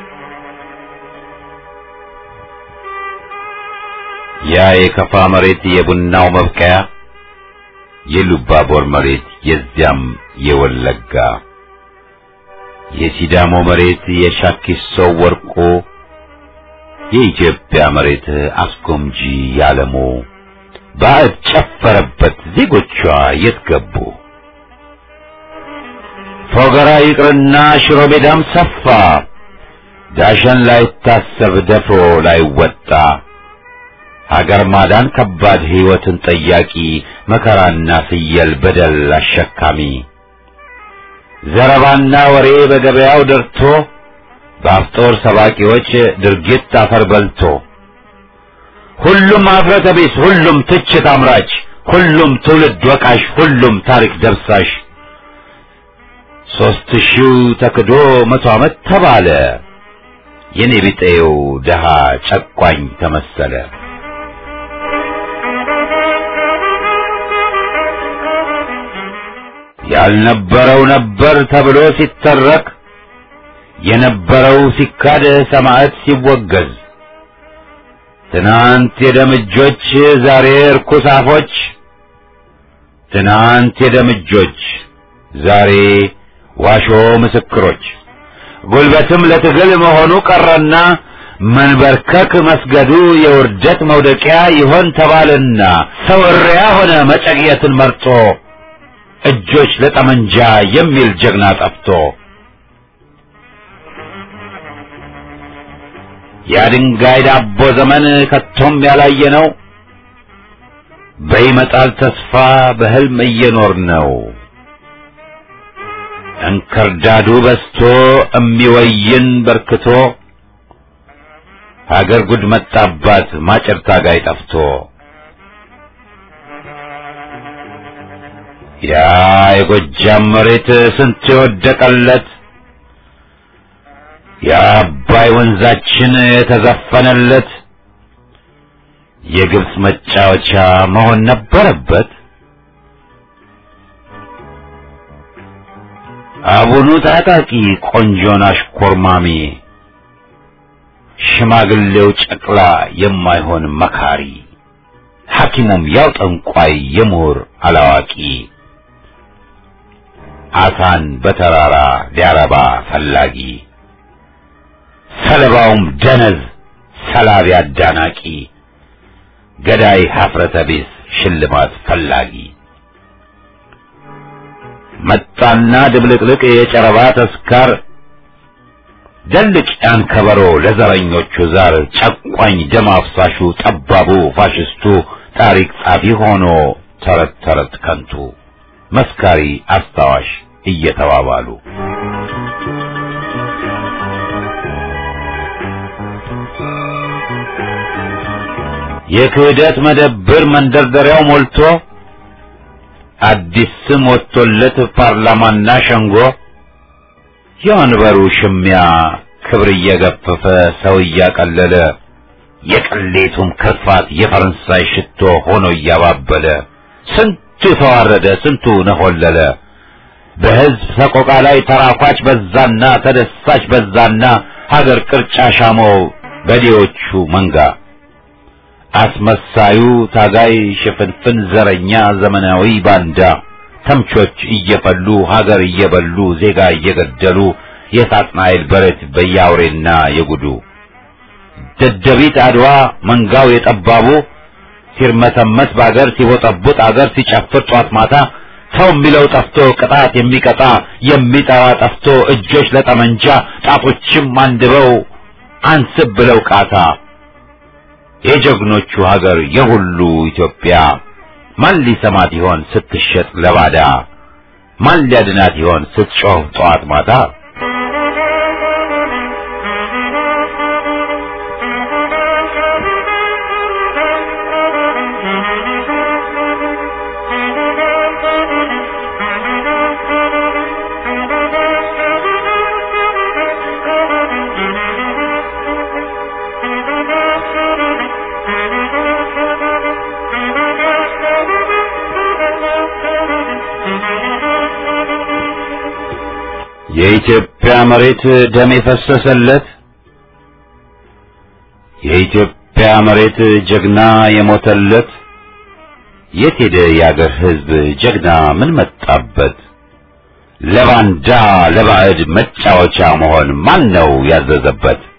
ያ የከፋ መሬት የቡናው መብቀያ የሉባቦር መሬት የዚያም የወለጋ የሲዳሞ መሬት የሻኪሶ ወርቆ የኢትዮጵያ መሬት አስጎምጂ ያለሙ ባዕድ ጨፈረበት ዜጎቿ የት ገቡ? ፎገራ ይቅርና ሽሮ ሜዳም ሰፋ ዳሸን ላይታሰብ ደፍሮ ላይወጣ ሀገር ማዳን ከባድ ሕይወትን ጠያቂ መከራና ፍየል በደል አሸካሚ ዘረባና ወሬ በገበያው ደርቶ በአፍጦር ሰባቂዎች ድርጊት አፈር በልቶ ሁሉም አፍረተ ቢስ፣ ሁሉም ትችት አምራች፣ ሁሉም ትውልድ ወቃሽ፣ ሁሉም ታሪክ ደብሳሽ ሦስት ሺው ተክዶ መቶ ዓመት ተባለ የኔ ቢጤው ደሃ ጨቋኝ ተመሰለ። ያልነበረው ነበር ተብሎ ሲተረክ የነበረው ሲካድ ሰማዕት ሲወገዝ ትናንት የደምጆች ዛሬ እርኩስ አፎች ትናንት የደምጆች ዛሬ ዋሾ ምስክሮች ጉልበትም ለትግል መሆኑ ቀረና መንበርከክ መስገዱ የውርደት መውደቂያ ይሆን ተባልና ሰው እሪያ ሆነ መጨቅየትን መርጦ እጆች ለጠመንጃ የሚል ጀግና ጠፍቶ የድንጋይ ዳቦ ዘመን ከቶም ያላየ ነው። በይመጣል ተስፋ በህልም እየኖር ነው። እንክርዳዱ በስቶ እሚወይን በርክቶ ሀገር ጉድ መጣባት ማጨር ታጋይ ጠፍቶ ያ የጎጃም መሬት ስንት የወደቀለት የአባይ ወንዛችን የተዘፈነለት የግብፅ መጫወቻ መሆን ነበረበት። አቡኑ ታጣቂ ቆንጆን አሽኮርማሚ ሽማግሌው ጨቅላ የማይሆን መካሪ ሐኪሙም ያው ጠንቋይ የምሁር አላዋቂ አሳን በተራራ ሊያረባ ፈላጊ ሰለባውም ደነዝ ሰላቢ አዳናቂ ገዳይ ሀፍረተ ቢስ ሽልማት ፈላጊ መጣና ድብልቅልቅ የጨረባ ተስካር ደልቅ ያን ከበሮ ለዘረኞቹ ዛር ጨቋኝ ደም አፍሳሹ ጠባቡ ፋሽስቱ ታሪክ ጻፊ ሆኖ ተረት ተረት ከንቱ መስካሪ አስታዋሽ እየተባባሉ የክህደት መደብር መንደርደሪያው ሞልቶ አዲስ ስም ወጥቶለት ፓርላማና ሸንጎ የወንበሩ ሽሚያ ክብር እየገፈፈ ሰው እያቀለለ የቅሌቱም ክርፋት የፈረንሳይ ሽቶ ሆኖ እያባበለ ስንቱ ተዋረደ፣ ስንቱ ነሆለለ። በሕዝብ ሰቆቃ ላይ ተራኳች በዛና ተደሳች በዛና ሀገር ቅርጫ ሻመው በዴዎቹ መንጋ አስመሳዩ ታጋይ ሽፍንፍን ዘረኛ ዘመናዊ ባንዳ ተምቾች እየፈሉ ሀገር እየበሉ ዜጋ እየገደሉ የሳጥናኤል በረት በያውሬና የጉዱ ደደቢት አድዋ መንጋው የጠባቡ ሲርመሰመስ በአገር ሲቦጠቡጥ አገር ሲጨፍር ጧት ማታ ሰው የሚለው ጠፍቶ ቅጣት የሚቀጣ የሚጠራ ጠፍቶ እጆች ለጠመንጃ ጣቶችም አንድበው አንስብ ብለው ቃታ የጀግኖቹ ሀገር የሁሉ ኢትዮጵያ ማን ሊሰማት ይሆን ስትሸጥ ለባዳ ማን ሊያድናት ይሆን ስትጮህ ጠዋት ማታ የኢትዮጵያ መሬት ደም የፈሰሰለት የኢትዮጵያ መሬት ጀግና የሞተለት የት ሄደ የአገር ሕዝብ ጀግና ምን መጣበት? ለባንዳ ለባዕድ መጫወቻ መሆን ማን ነው ያዘዘበት?